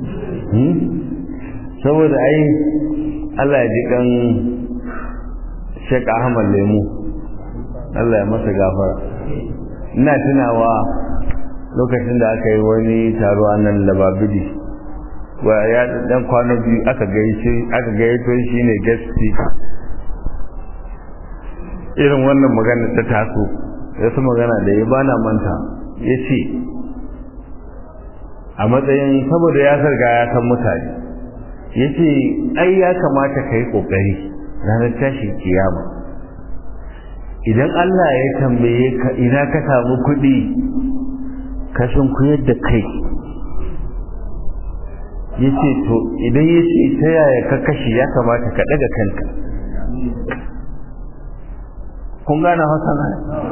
saboda ai Allah ya ji kan Sheikh Ahmad Lemu Allah ya masa gafara ina tunawa lokacin da aka yi wani taro a nan lababidi wa ya dan kwana biyu aka gaice aka gayyato shi ne guest speaker irin wannan magana ta taso ya su magana da ya bana manta ya ce a matsayin saboda ya sarga ya san mutane ya ce ai ya kamata ka yi ƙoƙari ranar tashin kiyama idan Allah ya tambaye ka ina ka samu kuɗi ka kuyar da kai ya ce to idan ya ce ta yaya ka kashe ya kamata ka ɗaga kanka kun gane hausa na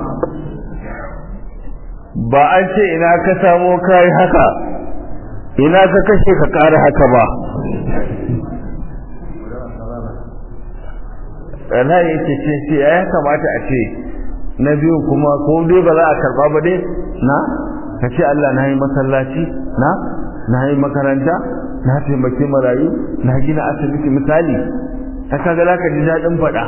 ba an ce ina ka samo kai haka ina ka kashe ka ƙara haka ba rana ya ce ce ce ya kamata a ce na biyu kuma ko dai ba za a karba ba dai na ka ce Allah na yi masallaci na na yi makaranta na taimaki marayu na gina asibiti misali ta kaga za ka ji daɗin faɗa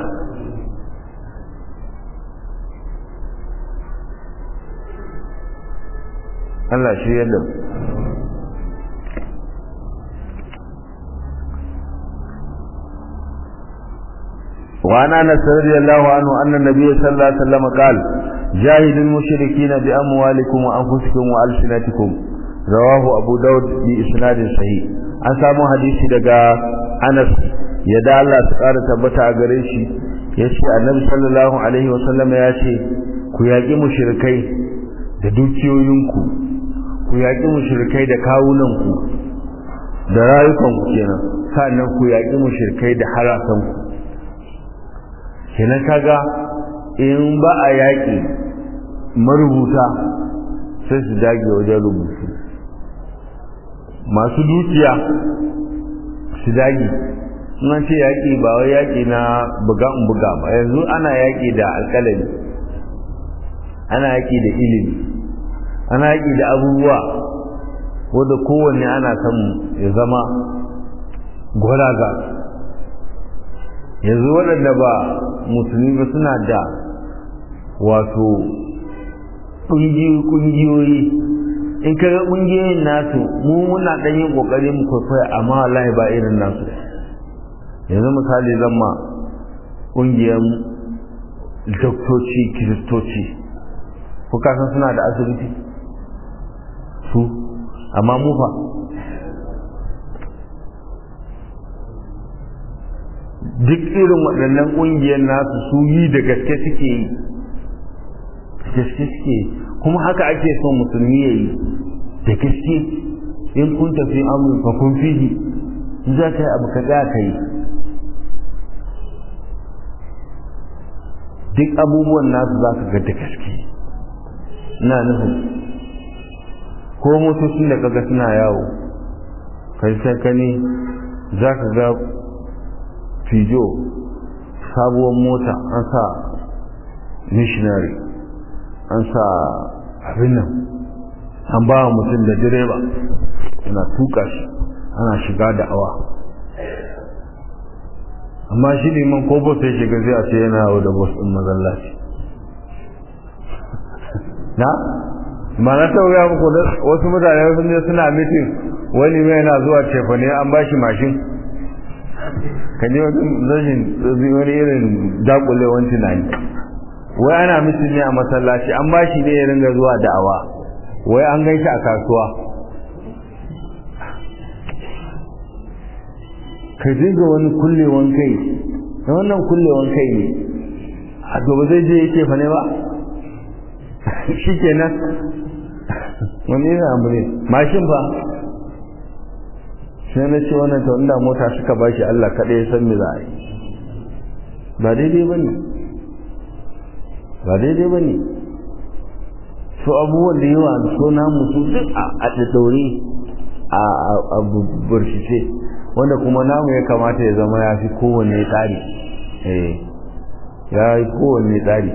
Allah shi yadda وعن انس رضي الله عنه ان النبي صلى الله عليه وسلم قال جاهدوا المشركين باموالكم وانفسكم والسنتكم رواه ابو داود باسناد صحيح an samu hadisi daga Anas yadda Allah su ƙara tabbata a gare shi yace Annabi sallallahu alaihi wasallam ya ce ku yaƙi mushrikai da dukiyoyinku ku yaƙi mushrikai da kawunanku da rayukanku kenan sannan ku yaƙi mushrikai da harasanku kenan kaga in ba a yaƙi marubuta sai su dage wajen rubutu masu dukiya su dage an ce yaƙi ba wai yaƙi na buga in buga ba yanzu ana yaƙi da alƙalami ana yaƙi da ilimi ana yaƙi da abubuwa wadda kowanne ana son ya zama gwaraga yanzu waɗanda ba musulmi ba suna da wato ƙungiyoyi in kaga ƙungiyoyin nasu mu muna ɗan yin ƙoƙari mu kwaikwaya amma wallahi ba irin nasu yanzu misali zan ma ƙungiyar doktoci kiristoci ko kasan suna da asibiti su amma mu fa duk irin waɗannan ƙungiyar nasu su yi da gaske suke yi gaske suke kuma haka ake son musulmi ya yi da gaske in kun tafi amur fa kun fihi za ka yi abu ka ga ka yi duk abubuwan nasu za ka ga da gaske ina nufin ko motocin da kaga suna yawo kai sai ka ne za ka ga fijo sabuwar mota an sa missionary an sa abin nan an ba mutum da direba yana tuka shi ana shiga da awa amma shi liman ko bota ya shiga zai a ce yana yawo da bus ɗin mazallaci na ma na tauraya muku wasu mutane sun je suna mitin wani mai yana zuwa cefane an ba shi mashin ka ji wani rashin wani irin dakulewan tunani wai ana mutum ne a masallaci an ba shi ne ya ringa zuwa da'awa wai an gaishe a kasuwa ka dinga wani kullewan kai da wannan kullewan kai ne a gobe zai je yake fa ne ba shi kenan wani yana abu ne mashin ba sai na ce wannan ta inda mota suka ba shi Allah kaɗai ya san me za a yi ba daidai ba ne ba daidai ba ne su abubuwan da yawa so namu su duk a ɗaɗɗaure a burshice wanda kuma namu ya kamata ya zama ya fi kowanne tsari ya yi kowanne tsari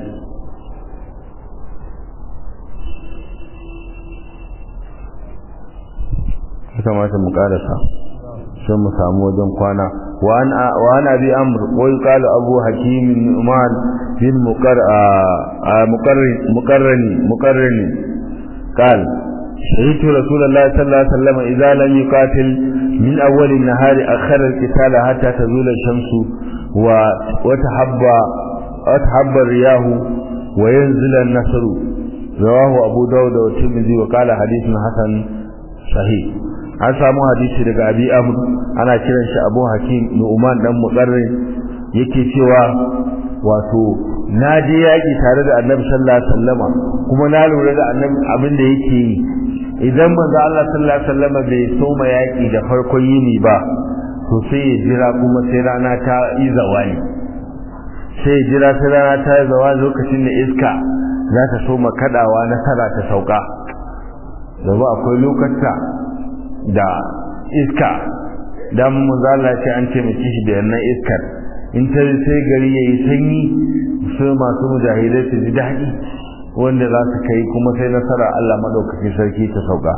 ya kamata mu karasa sai mu samu wajen kwana وعن أبي أمر ويقال أبو حكيم النعمان بن مقر مقرن مقرن مقرن قال شهدت رسول الله صلى الله عليه وسلم إذا لم يقاتل من أول النهار أخر القتال حتى تزول الشمس وتحب وتحب الرياح وينزل النصر رواه أبو داود والترمذي وقال حديث حسن صحيح an samu hadisi daga abi amr ana kiran shi abu hakim nu'man dan muqarrin yake cewa wato na je yaki tare da annabi sallallahu alaihi wasallama kuma na lura da annabi abin da yake yi idan manzo Allah sallallahu alaihi wasallama bai soma yaki da farkon yini ba to sai ya jira kuma sai rana ta yi zawali sai ya jira sai rana ta yi zawali lokacin da iska za ta soma kadawa nasara ta sauka da akwai lokacin da iska dan manzala ce an ce miki shi da wannan iskar in ta sai gari yayi sanyi sai masu mujahidai su ji daɗi wanda za su kai kuma sai nasara Allah madaukakin sarki ta sauka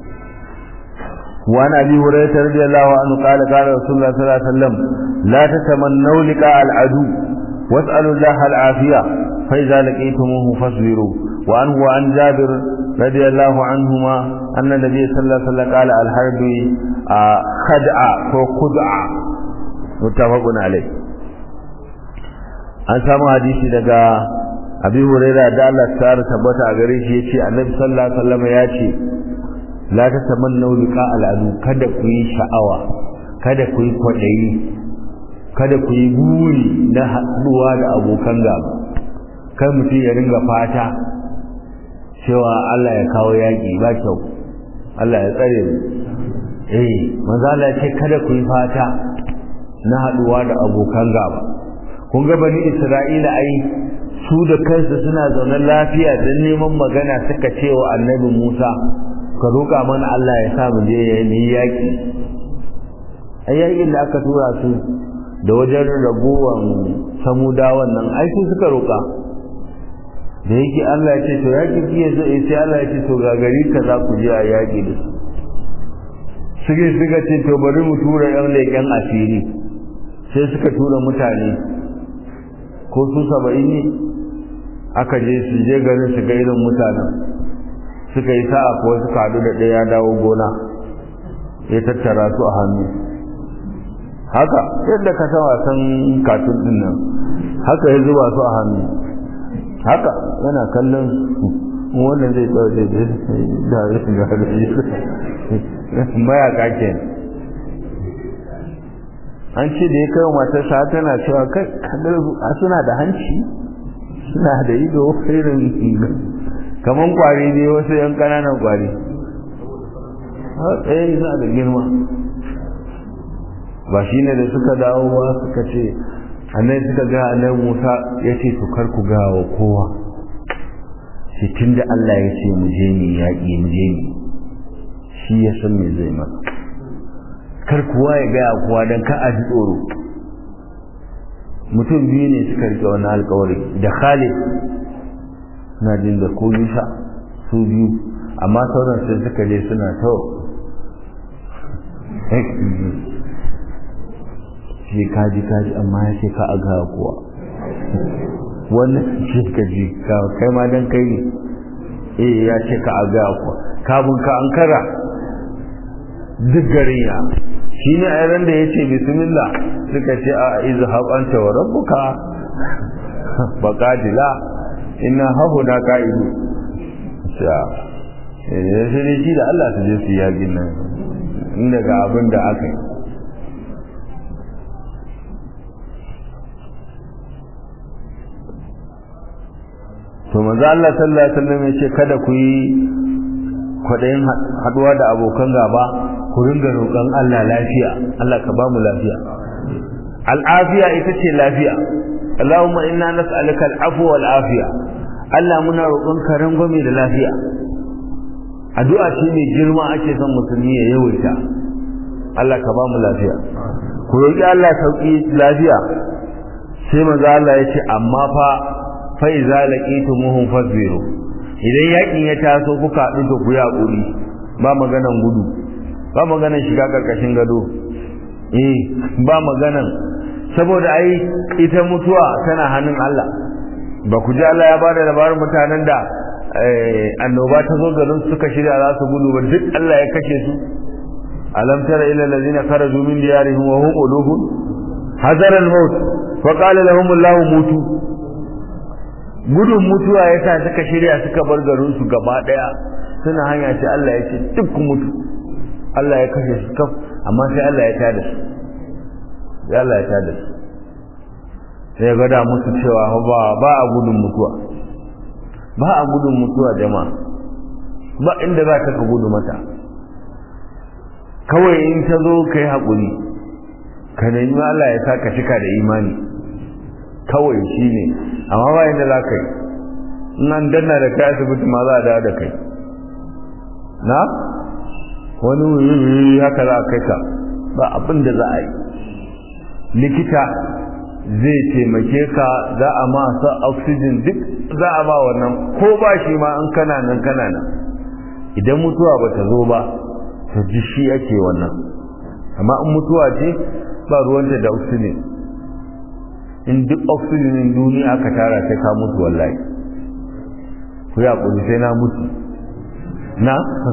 وعن ابي هريره رضي الله عنه قال قال رسول الله صلى الله عليه وسلم لا تتمنوا لقاء العدو واسالوا الله العافيه فاذا لقيتموه فاصبروا وعنه وعن جابر رضي الله عنهما أن النبي صلى الله عليه وسلم قال الحرب خدعة وخدعة متفق عليه an samu hadisi daga abi huraira da Allah ta tabbata a gare shi yace annabi sallallahu alaihi wasallam ya ce la tatamannu liqa al'adu kada ku yi sha'awa kada ku yi kwadayi kada ku yi buri na haɗuwa da abokan gaba kai mutum ya ringa fata cewa Allah ya kawo yaƙi ba kyau Allah ya tsare mu eh manzo Allah ce kada ku yi fata na haduwa da abokan gaba kun ga bani Isra'ila ai su da kansu suna zaune lafiya don neman magana suka ce wa annabi Musa ka roƙa mana Allah ya sa mu je ni yaƙi ai yaƙin da aka tura su da wajen ragowan samudawan nan ai su suka roƙa da yake Allah ya ce to yaki fiye zai sai Allah ya ce to ga gari ka za ku je a yaki da su suke suka ce to bari mu tura yan leƙen asiri sai suka tura mutane ko su saba'in ne aka je su je garin su ga irin mutanen suka yi sa'a ko suka haɗu da ɗaya dawo gona ya tattara su a hannu haka yadda ka san wasan katun ɗin nan haka ya zuba su a hannu haka yana kallon wannan zai tsaye da da mayaka ke an ce da ya kai matarsa tana cewa kai suna da hanci suna da ido irin kaman kwari ne wasu yan kananan kwari tsaye suna da girma ba shi ne da suka dawo ba suka ce annan suka ga annan Musa ya ce to kar ku ga wa kowa shi tunda Allah ya ce mu je ni yaƙi mu je ni shi ya san me zai masa kar kowa ya ga kowa dan ka a ji tsoro mutum biyu ne suka rike wannan alƙawari da Khalid na jin da ko Yusa su biyu amma sauran sai suka je suna to shi kaji kaji amma ya ce ka a ga kuwa wannan shi ka ji kai ma dan kai ne eh ya ce ka a ga kuwa kabun ka an kara duk garin ya shi ne a yaran da ya ce bismillah suka ce a izhab anta wa rabbuka baqadila inna hahuna qa'idu sha eh sai dai shi da Allah su je su yaƙin nan inda ga abin da aka yi to manzo Allah sallallahu alaihi wasallam ya ce kada ku yi kwadayin haduwa da abokan gaba ku ringa roƙon Allah lafiya Allah ka ba mu lafiya al'afiya ita ce lafiya Allahumma inna nas'aluka al'afwa wal afiya Allah muna roƙon ka rangwame da lafiya addu'a ce mai girma ake son musulmi ya yawaita Allah ka ba mu lafiya ku roƙi Allah sauki lafiya sai manzo Allah ya ce amma fa fa iza laqitumuhum fasbiru idan yakin ya taso kuka haɗu da ku yaƙuri ba maganan gudu ba maganan shiga karkashin gado eh ba maganan saboda ai ita mutuwa tana hannun Allah ba ku ji Allah ya bada labarin mutanen da annoba ta zo garin suka shirya za su gudu ba duk Allah ya kashe su alam tara ila allazina kharaju min diyarihim wa hum ulufun hazara al-maut fa qala lahum Allah mutu gudun mutuwa yasa suka shirya suka bar garin su gaba daya suna hanya ce Allah ya ce duk ku mutu Allah ya kashe su kaf amma sai Allah ya tada su sai Allah ya tada su sai ga da musu cewa ba ba a gudun mutuwa ba a gudun mutuwa jama'a ba inda za ka gudu mata kawai in ta zo ka yi haƙuri ka nemi Allah ya sa ka cika da imani kawai shi ne amma ba inda za ka yi in an danna da kai asibiti ma za a dawo da kai na wani wuri haka za a kai ka ba abin da za a yi likita zai taimake ka za a ma sa oxygen duk za a ba wannan ko ba shi ma an kana nan kana nan idan mutuwa ba ta zo ba ta ji shi ake wannan amma in mutuwa ce ba ruwanta da oxygen in duk oxygen duniya aka tara sai ka mutu wallahi ku ya kuri sai na mutu na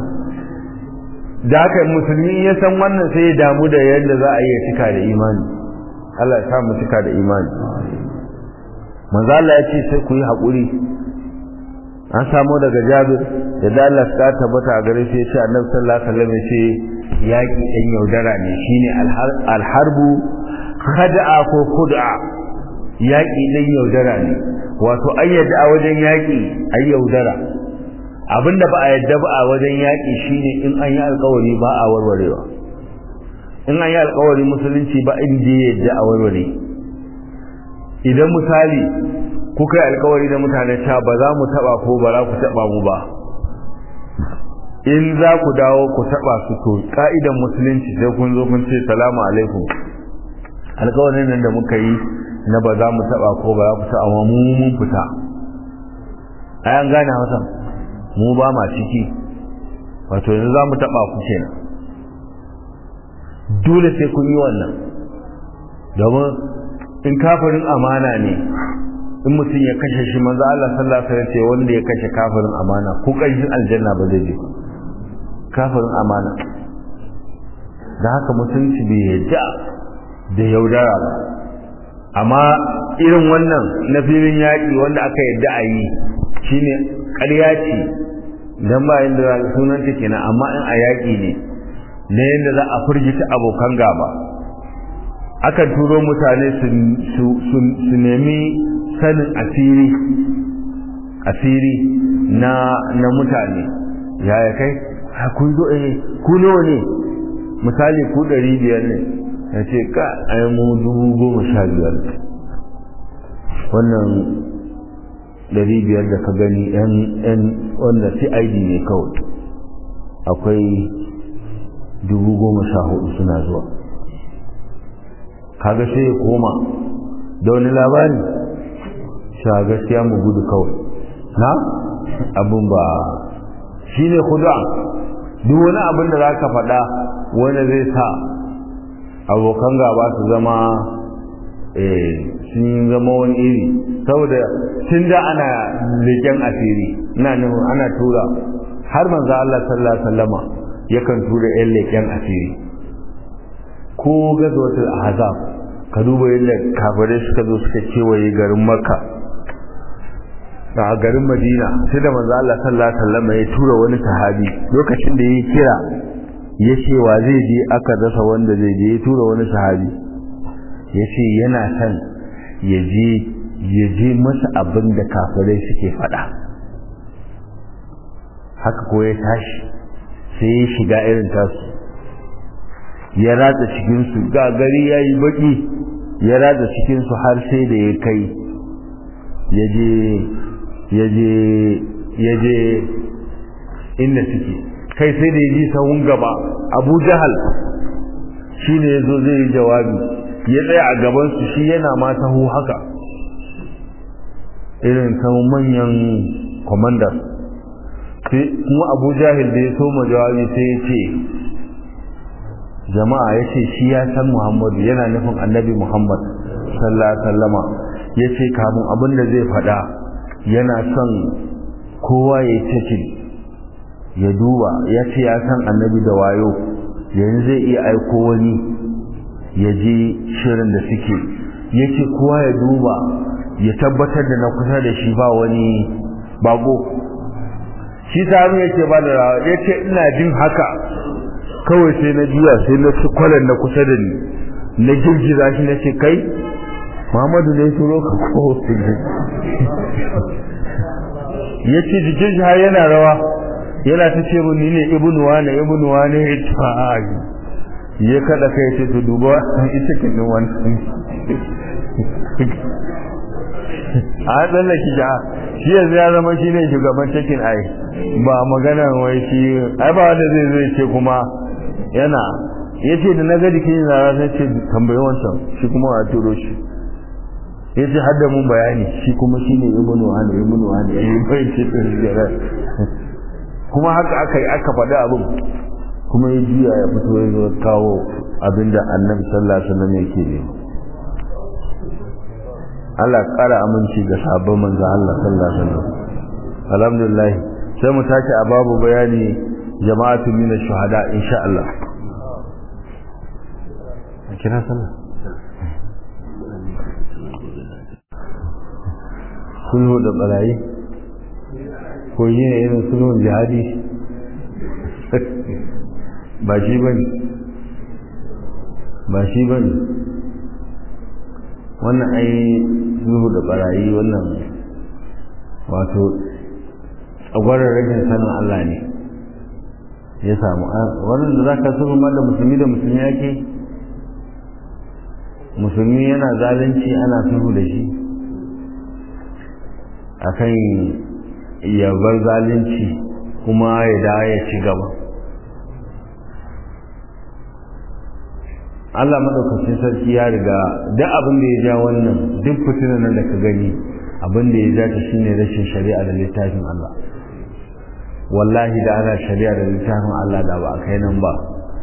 da haka musulmi ya san wannan sai ya damu da yadda za a iya cika da imani Allah ya samu cika da imani manzo Allah ya ce sai ku yi haƙuri an samu daga Jabir da Allah ta tabbata a gare shi ya ce Annabi sallallahu alaihi wasallam ya ce yaƙi ɗan yaudara ne shine alharbu khada'a ko khud'a yaƙi ɗan yaudara ne wato ayyada a wajen yaƙi ay yaudara abinda ba a yadda ba a wajen yaƙi shine in an yi alƙawari ba a warwarewa in an yi alkawari musulunci ba inda ya yadda a warware idan misali kuka yi alkawari da mutane ta ba za mu taba ko ba za ku taba mu ba in za ku dawo ku taba su to ka'idan musulunci sai kun zo kun ce salamu alaikum alkawarin nan da muka yi na ba za mu taba ko ba za ku taba mu mun fita ai an gane hausa mu ba ma ciki wato yanzu za mu taba ku kenan dole sai kun yi wannan domin in kafirin amana ne in mutum ya kashe shi manzo Allah sallallahu alaihi wasallam ce wanda ya kashe kafirin amana ko kashin aljanna ba zai je kafirin amana da haka mutunci bai yadda da yaudara ba amma irin wannan na filin yaƙi wanda aka yadda a yi shine ƙarya ce dan ba inda sunanta kenan amma in a yaƙi ne na yadda za a firgita abokan gaba akan turo mutane su nemi sanin asiri asiri na na mutane yaya kai kun zo eh ku nawa ne misali ku ɗari biyar ne ya ce ka ai mu dubu goma sha biyar wannan ɗari biyar da ka gani yan wanda cid ne kawai akwai dubu goma sha hudu suna zuwa kaga sai ya koma da wani labari sha gaskiya mu gudu kawai na abin ba shi ne kuda duk wani abin da za ka faɗa wanda zai sa abokan gaba su zama sun zama wani iri saboda tun da ana leƙen asiri ina nufin ana tura har manzo Allah sallallahu alaihi wasallama yakan tura yan leƙen asiri ko gazawatul ahzab ka duba yadda kafirai suka zo suka kewaye garin makka a garin madina sai da manzo Allah sallallahu alaihi wasallam ya tura wani sahabi lokacin da ya kira ya ce wa zai je aka rasa wanda zai je ya tura wani sahabi ya ce yana son ya je ya je masa abin da kafirai suke faɗa haka ko ya tashi sai ya shiga irin tasu ya ratsa cikinsu ga gari ya yi baƙi ya ratsa cikinsu har sai da ya kai ya je ya je ya je inda suke kai sai da ya ji sahun gaba abu jahal shi ne ya zo zai yi jawabi ya tsaya a gabansu shi yana ma taho haka irin sahun manyan kwamandas kuma abu jahil da ya soma jawabi sai ya ce jama'a ya ce shi ya san muhammadu yana nufin annabi muhammad sallallahu alaihi wasallama ya ce kamun abin da zai faɗa yana son kowa ya ce ya duba ya ce ya san annabi da wayo yanzu zai iya aiko wani ya je shirin da suke ya ce kowa ya duba ya tabbatar da na kusa da shi ba wani bago shi sami ya ce ba da rawa ya ce ina jin haka kawai sai na juya sai na ci kwalan na kusa da ni na girgiza shi na ce kai Muhammadu ne turo ka ko ya ce jikin shi har yana rawa yana ta ce mun ni ne ibnu wane ibnu wane itfa'i ya kada kai ce to duba ita kin wannan a dan ki ja shi yanzu ya zama shine shugaban cikin ai ba magana wai shi ai ba wanda zai zai ce kuma yana yace da na ga jikin na sai ce tambayi wancan shi kuma a turo shi yace har da mun bayani shi kuma shine ibnu wani ibnu wani yayi bai ce kuma haka aka yi aka faɗi abin kuma ya juya ya fito ya zo kawo abinda annabi sallallahu alaihi wasallam yake ne Allah ƙara aminci ga sabon manzo Allah sallallahu alaihi wasallam alhamdulillah sai mu tashi a babu bayani jama'atu min ash-shuhada insha Allah kira sallah sulhu da barayi ko yi ne irin sulhun jihadi ba shi ba ne ba shi ba ne wannan ai sulhu da barayi wannan wato tsagwarar rashin sanin Allah ne ya samu wannan da za ka sulhu ma da musulmi da musulmi yake musulmi yana zalunci ana sulhu da shi akan ya bar zalunci kuma ya dawo ya ci gaba Allah madaukakin sarki ya riga duk abin da ya ja wannan duk fitinan nan da ka gani abin da ya ja ta shine rashin shari'a da littafin Allah wallahi da ana shari'a da littafin Allah da ba a kai nan ba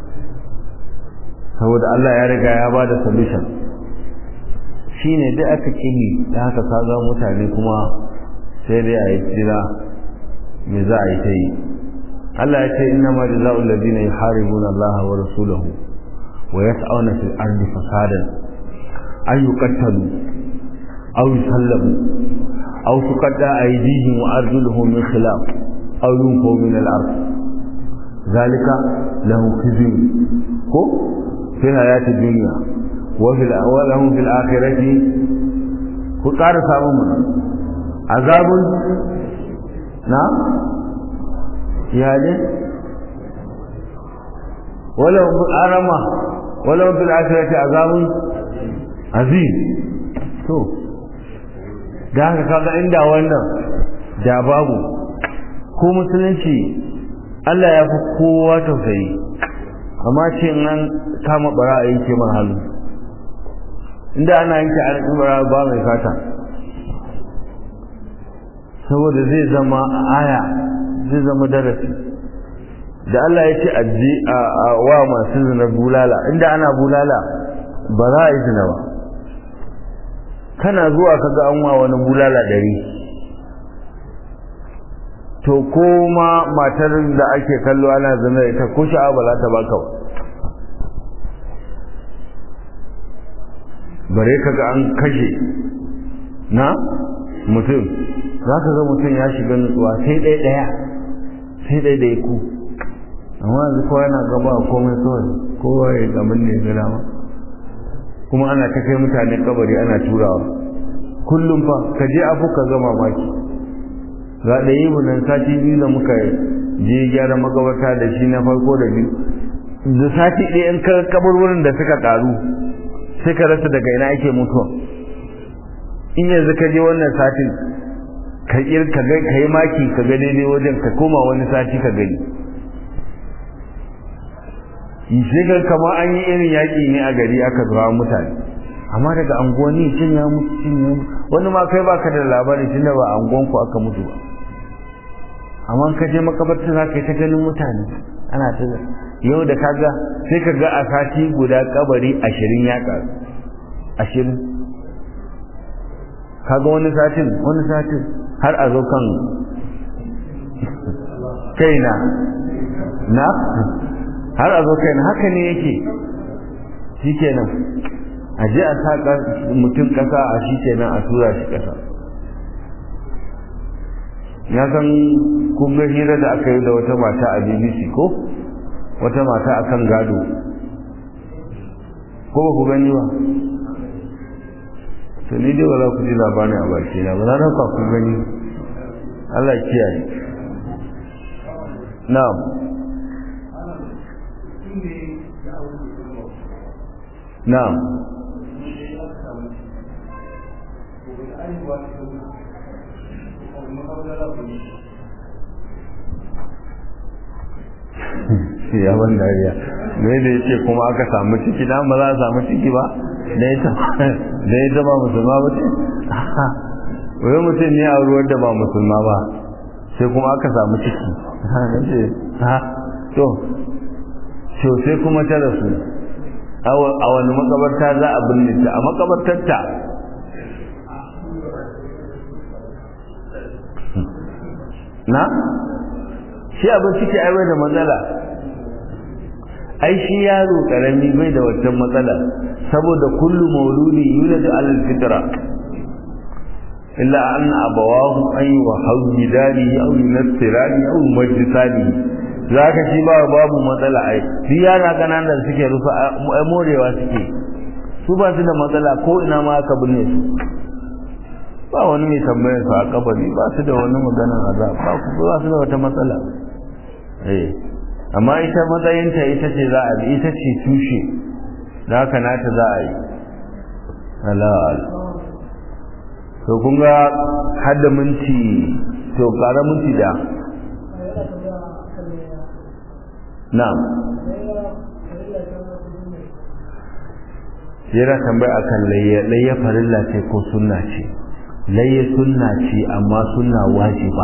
saboda Allah ya riga ya ba da solution shine duk aka kimi da haka kaga mutane kuma sai dai a yi jira me za a yi ta yi Allah ya ce inna ma jazaa'ul ladina yuharibuna Allah wa rasulahu wa yas'una fil ardi fasadan ay yuqtalu aw yusallabu aw tuqadda aydihim wa arjuluhum min khilaf aw yunfaw min al-ard zalika lahu khizyun ko fi hayati dunya wa fil wa lahum fil akhirati ku ƙara samun mu azabun na iyalin walau arama walau fil akhirati azabun azim to da haka kaga inda wannan da babu ko musulunci Allah ya fi kowa tausayi amma ce nan kama bara a yanke man hannu inda ana yanke a bara ba mai fata saboda zai zama aya zai zama darasi da Allah ya ce aji a wa masu zina bulala inda ana bulala ba za a yi zina ba kana zuwa kaga an wa wani bulala dari to ko ma matar da ake kallo ana zama ita ko sha'a ba za ta baka ba bare ka ga an kashe na mutum za ka ga mutum ya shiga nutsuwa sai ɗaya ɗaya sai ɗaya ɗaya ku amma yanzu kowa yana gaba komai kawai kowa ya gamin ne ga dama kuma ana ta kai mutane kabari ana turawa kullum fa ka je abu ka ga mamaki ga da yi nan sati biyu da muka je gyara magabarta da shi na farko da biyu da sati ɗaya in ka kaburburin da suka ƙaru sai ka rasa daga ina ake mutuwa in yanzu ka je wannan satin ka yi maki ka ga daidai wajen ka koma wani sati ka gani sai ga kama an yi irin yaƙi ne a gari aka zuwa mutane amma daga anguwanni cin ya mutu cin ya mutu wani ma kai baka da labari tun da ba anguwan ku aka mutu ba amma ka je makabarta za ka yi ta ganin mutane ana ta yau da kaga sai ka ga a sati guda kabari ashirin ya ƙaru ashirin kaga wani satin wani satin har a zo kan kaina na har a zo kaina haka ne yake shikenan a je a sa mutum kasa a shikenan a tura shi kasa ya san kun ga hira da aka yi da wata mata a bbc ko wata mata a kan gado ko ba ku gani ba to ni dai ba za ku ji labarin a baki na ba na ka ku gani Allah kiyaye na'am na'am ya ban dariya me da yake kuma aka samu ciki dan ba za a samu ciki ba da ita da ita ba musulma ba ce wai mutum ne a ruwan da ba musulma ba sai kuma aka samu ciki ha to to sai kuma ta rasu a wani makabarta za a binne ta a makabartarta na shi abin ciki ai bai da matsala ai shi yaro karami bai da wancan matsala saboda kullu mauludi yuladu alal fitra illa an abawahu an yuhawwidani aw yunassirani aw yumajjisani zaka shi ba babu matsala ai shi yana kananan da suke rufa morewa suke su ba su da matsala ko ina ma aka binne su ba wani mai tambayar su a kabari ba su da wani maganar azab ba ku ba su da wata matsala eh amma ita matsayinta ita ce za a ita ce tushe da haka nata za a yi halal to kun ga hadda minti to kara minti da na'am yana tambaya akan layya layya farilla ce ko sunna ce layya sunna ce amma sunna wajiba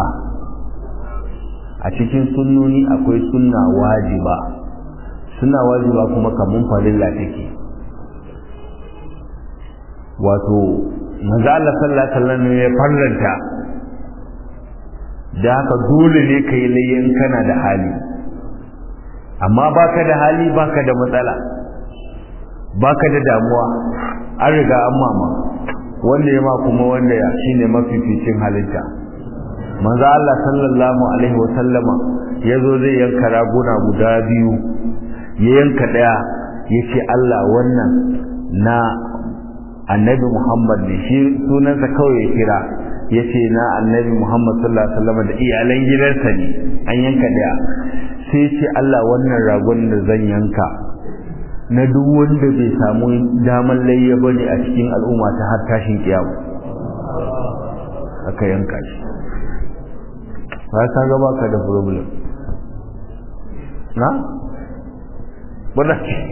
a cikin sunnoni akwai sunna wajiba sunna wajiba kuma kamun farilla take wato manzo Allah sallallahu alaihi wasallam ya farlanta da haka dole ne kai layyan kana da hali amma baka da hali baka da matsala baka da damuwa an riga an mama wanda ya ma kuma wanda ya shine mafificin halitta manzo Allah sallallahu alaihi wasallama yazo zai yanka raguna guda biyu ya yanka daya yace Allah wannan na annabi Muhammad ne shi sunansa kawai ya kira yace na annabi Muhammad sallallahu alaihi wasallama da iyalan gidansa ne an yanka daya sai ce Allah wannan ragon da zan yanka na duk wanda bai samu damar layya bane a cikin al'umma ta har tashin kiyama aka yanka shi ba ka ga baka da problem na bada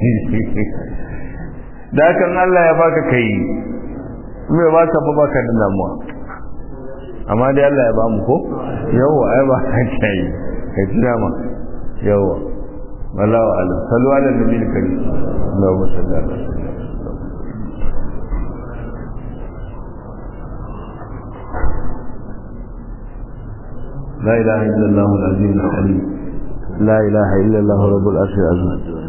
da kan Allah ya baka kai me ba ka ba baka da damuwa amma dai Allah ya ba mu ko yawa ai ba ka kai kai tuna ma yawa wallahu alam sallu ala nabiyil karim Allahumma salli ala لا إله إلا الله العظيم الحليم لا إله إلا الله رب العرش العظيم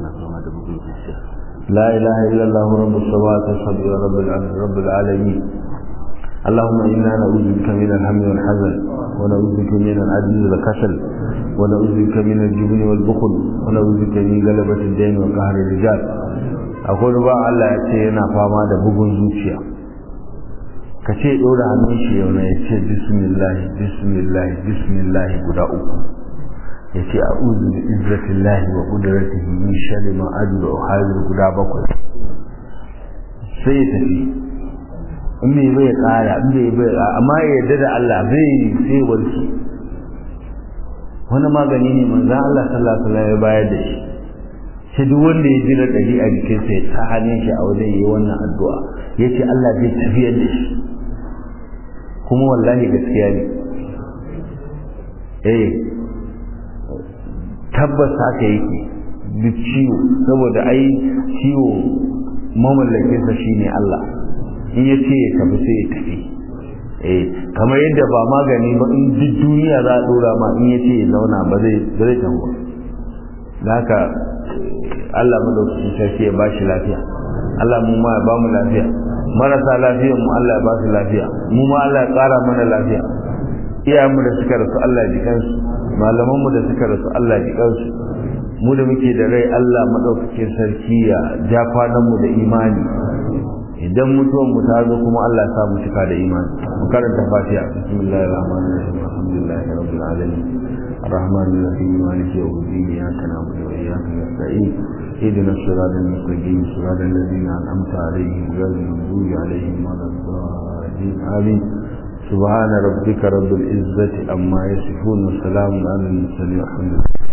لا إله إلا الله رب السماوات والأرض ورب العرش رب العالمين اللهم إنا نعوذ بك من الهم والحزن ونعوذ بك من العجز والكسل ونعوذ بك من الجبن والبخل ونعوذ بك من غلبة الدين وقهر الرجال أقول بقى الله يتسينا فاما da bugun zuciya ka ce ɗora hannun shi yau na ya ce bismillah bismillah bismillah guda uku ya ce a uzu da izzatillahi wa ƙudurattihi min sharri ma ajru wa hadir guda bakwai sai ya tafi in bai bai ƙara in bai bai amma ya yarda da Allah zai sai warke wani magani ne manzon Allah sallallahu alaihi wasallam ya bayar da shi sai duk wanda ya ji da ɗari a jikinsa ya ta hannun shi a wajen yi wannan addu'a ya ce Allah zai tafiyar da shi kuma wallahi gaskiya ne eh tabbas haka yake duk ciwo saboda ai ciwo mamallakinsa shine Allah in ya ce ya tafi sai ya tafi eh kamar yadda ba magani ba in duk duniya za a dora ma in ya ce ya zauna ba zai ba zai tafi da haka Allah madaukakin sarki ya bashi lafiya Allah mu ma ya ba mu lafiya marasa lafiyar mu Allah ya ba su lafiya mu ma Allah ya ƙara mana lafiya iyayenmu da suka rasu Allah ya ji kansu malaman mu da suka rasu Allah ya ji kansu mu da muke da rai Allah madaukakin sarki ya ja kwanan mu da imani idan mutuwan mu ta zo kuma Allah ya sa mu cika da imani mu karanta fatiha bismillahir rahmanir rahim alhamdulillahi rabbil alamin الرحمن الرحيم مالك يوم الدين اياك نعبد واياك نستعين اهدنا الصراط المستقيم صراط الذين انعمت عليهم غير المغضوب عليهم ولا الضالين امين سبحان ربك رب العزه عما يصفون وسلام على المرسلين والحمد لله